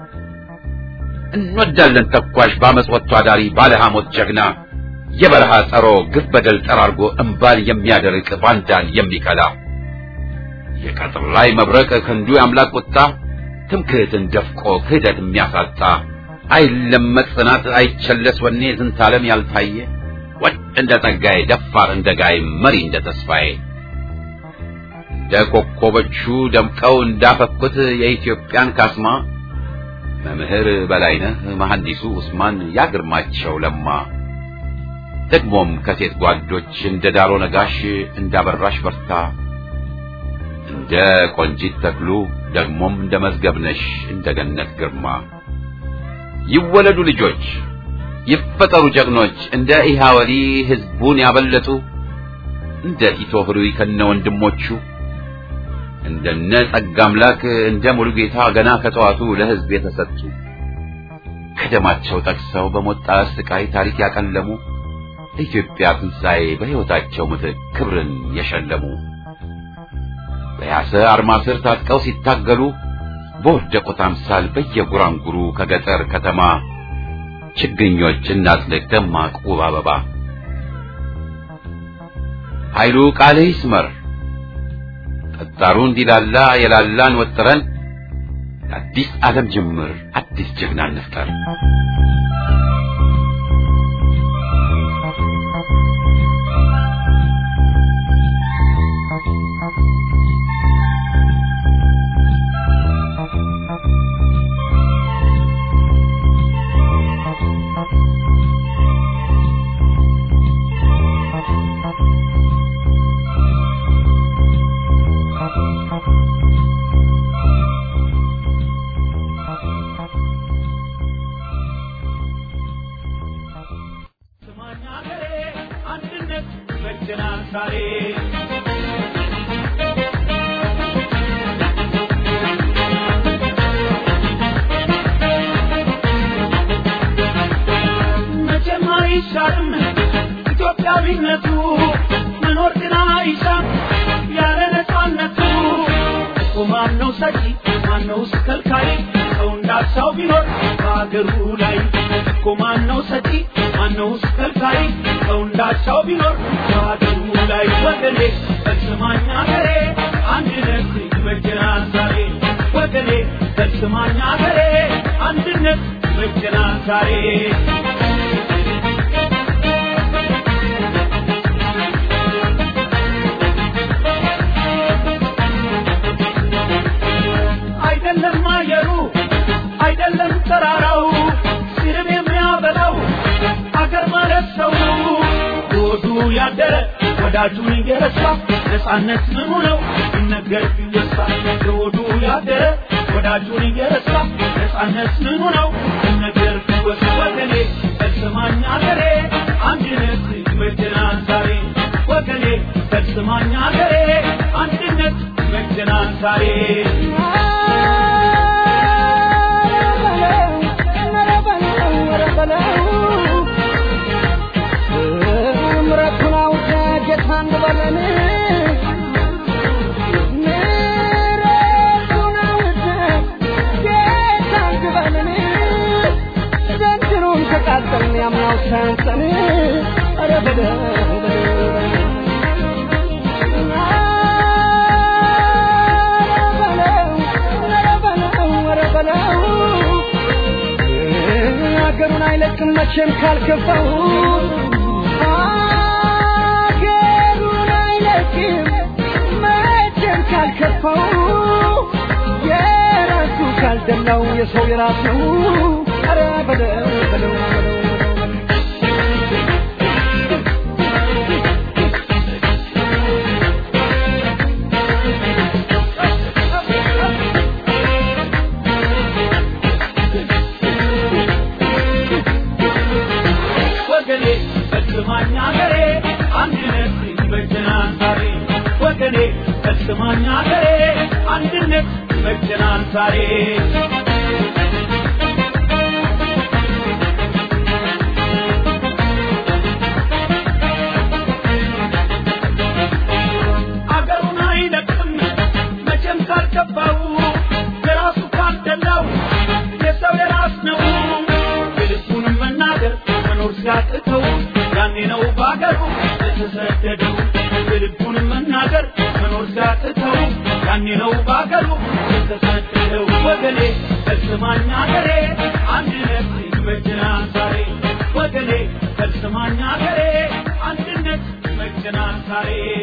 እንወዳለን ተኳሽ በአመፅ ወጥቶ አዳሪ ባለ ሐሞት ጀግና የበረሃ ጸሮ ግፍ በደል ጠራርጎ እምባን የሚያደርቅ ባንዳን የሚከላ የቀጥር ላይ መብረቅ ክንዱ የአምላክ ቁጣ ትምክህትን ደፍቆ ክህደት የሚያሳጣ አይለመጥ ጽናት አይቸለስ ወኔ ዝንተ ዓለም ያልታየ ወድ እንደ ጸጋዬ ደፋር እንደ ጋይ መሪ እንደ ተስፋዬ እንደ ኮከቦቹ ደምቀው እንዳፈኩት የኢትዮጵያን ካስማ መምህር በላይነህ መሐንዲሱ ኡስማን ያግርማቸው ለማ ደግሞም ከሴት ጓዶች እንደ ዳሮ ነጋሽ እንዳበራሽ በርታ እንደ ቆንጂት ተክሉ ደግሞም እንደ መዝገብነሽ እንደ ገነት ግርማ ይወለዱ ልጆች ይፈጠሩ ጀግኖች እንደ ኢሃወሊ ህዝቡን ያበለጡ እንደ ቲቶ ህሩይ ከነ ወንድሞቹ እንደነ ጸጋ አምላክ እንደ ሙሉጌታ ገና ከጠዋቱ ለህዝብ የተሰጡ ከደማቸው ጠቅሰው በሞጣ ስቃይ ታሪክ ያቀለሙ ለኢትዮጵያ ትንሣኤ በሕይወታቸው ምትክ ክብርን የሸለሙ በያሰ አርማ ስር ታጥቀው ሲታገሉ በወደቁት አምሳል በየጉራንጉሩ ከገጠር ከተማ ችግኞች እናጥልቅ ደማቅ ውብ አበባ ኃይሉ ቃልህ ይስመር ጠጣሩ እንዲላላ የላላን ወጥረን አዲስ ዓለም ጅምር አዲስ ጀግና እንፍጠር። መቼም አይሻርም ኢትዮጵያዊነቱ መኖር ግን አይሻም ያለ ነፃነቱ እኮ ማነው ሰጪ ማነውስ ከልካይ ሰው እንዳሻው ቢኖር በአገሩ ላይ እኮ ማነው ሰጪ ማነውስ ከልካይ ሰው እንዳሻው ቢኖር በአገሩ ላይ ወገኔ በስማኝ አገሬ አንድነት ይበጀናል ዛሬ ወገኔ በስማኝ አገሬ አንድነት ይበጀናል ዛሬ አይደለም አየሩ አይደለም ተራራው ሲርብ የሚያበላው አገር ማለት ሰው ወዱ ያደረ ወዳጁን እየረሳ ነፃነት ምኑ ነው ይነገር ቢወሳ ወዱ ያደረ ወዳጁን እየረሳ ነፃነት ምኑ ነው ይነገር ቢወሳ ወገኔ በስማኝ አገሬ አንድነት ይበጀናል ዛሬ ወገኔ በስማኝ አገሬ አንድነት ይበጀናል ዛሬ ምረቱን አውቀ ጌታ እንበለን ምረቱን አውቀ ጌታ እንበለን ዘንድሮም ተቃጠልን ያምናው ሳያንሰን ኧረ በለው በለው ሀገሩን አይለቅም መቼም ካልከፋው ሀገሩን አይለቅም መቼም ካልከፋው የራሱ ካልደላው የሰው የራስ ነው ኧረ በለው በለው በለው ወገኔ በስማኝ አገሬ አንድነት ይበጀናል ዛሬ ወገኔ በስማኝ አገሬ አንድነት ይበጀናል ዛሬ አገሩን አይለቅም መቼም ካልገባው የራሱ ካልደላው የሰው የራስ ነው የልቡንም መናገር መኖር ሲያቅተው ያኔ ነው በአገሩ የተሰደደው የልቡንም መናገር መኖር ሲያቅተው ያኔ ነው በአገሩ የተሰደደው ወገኔ ከስማኝ አገሬ አንድነት ይመጀናል ዛሬ ወገኔ ከስማኝ አገሬ አንድነት ይመጀናል ዛሬ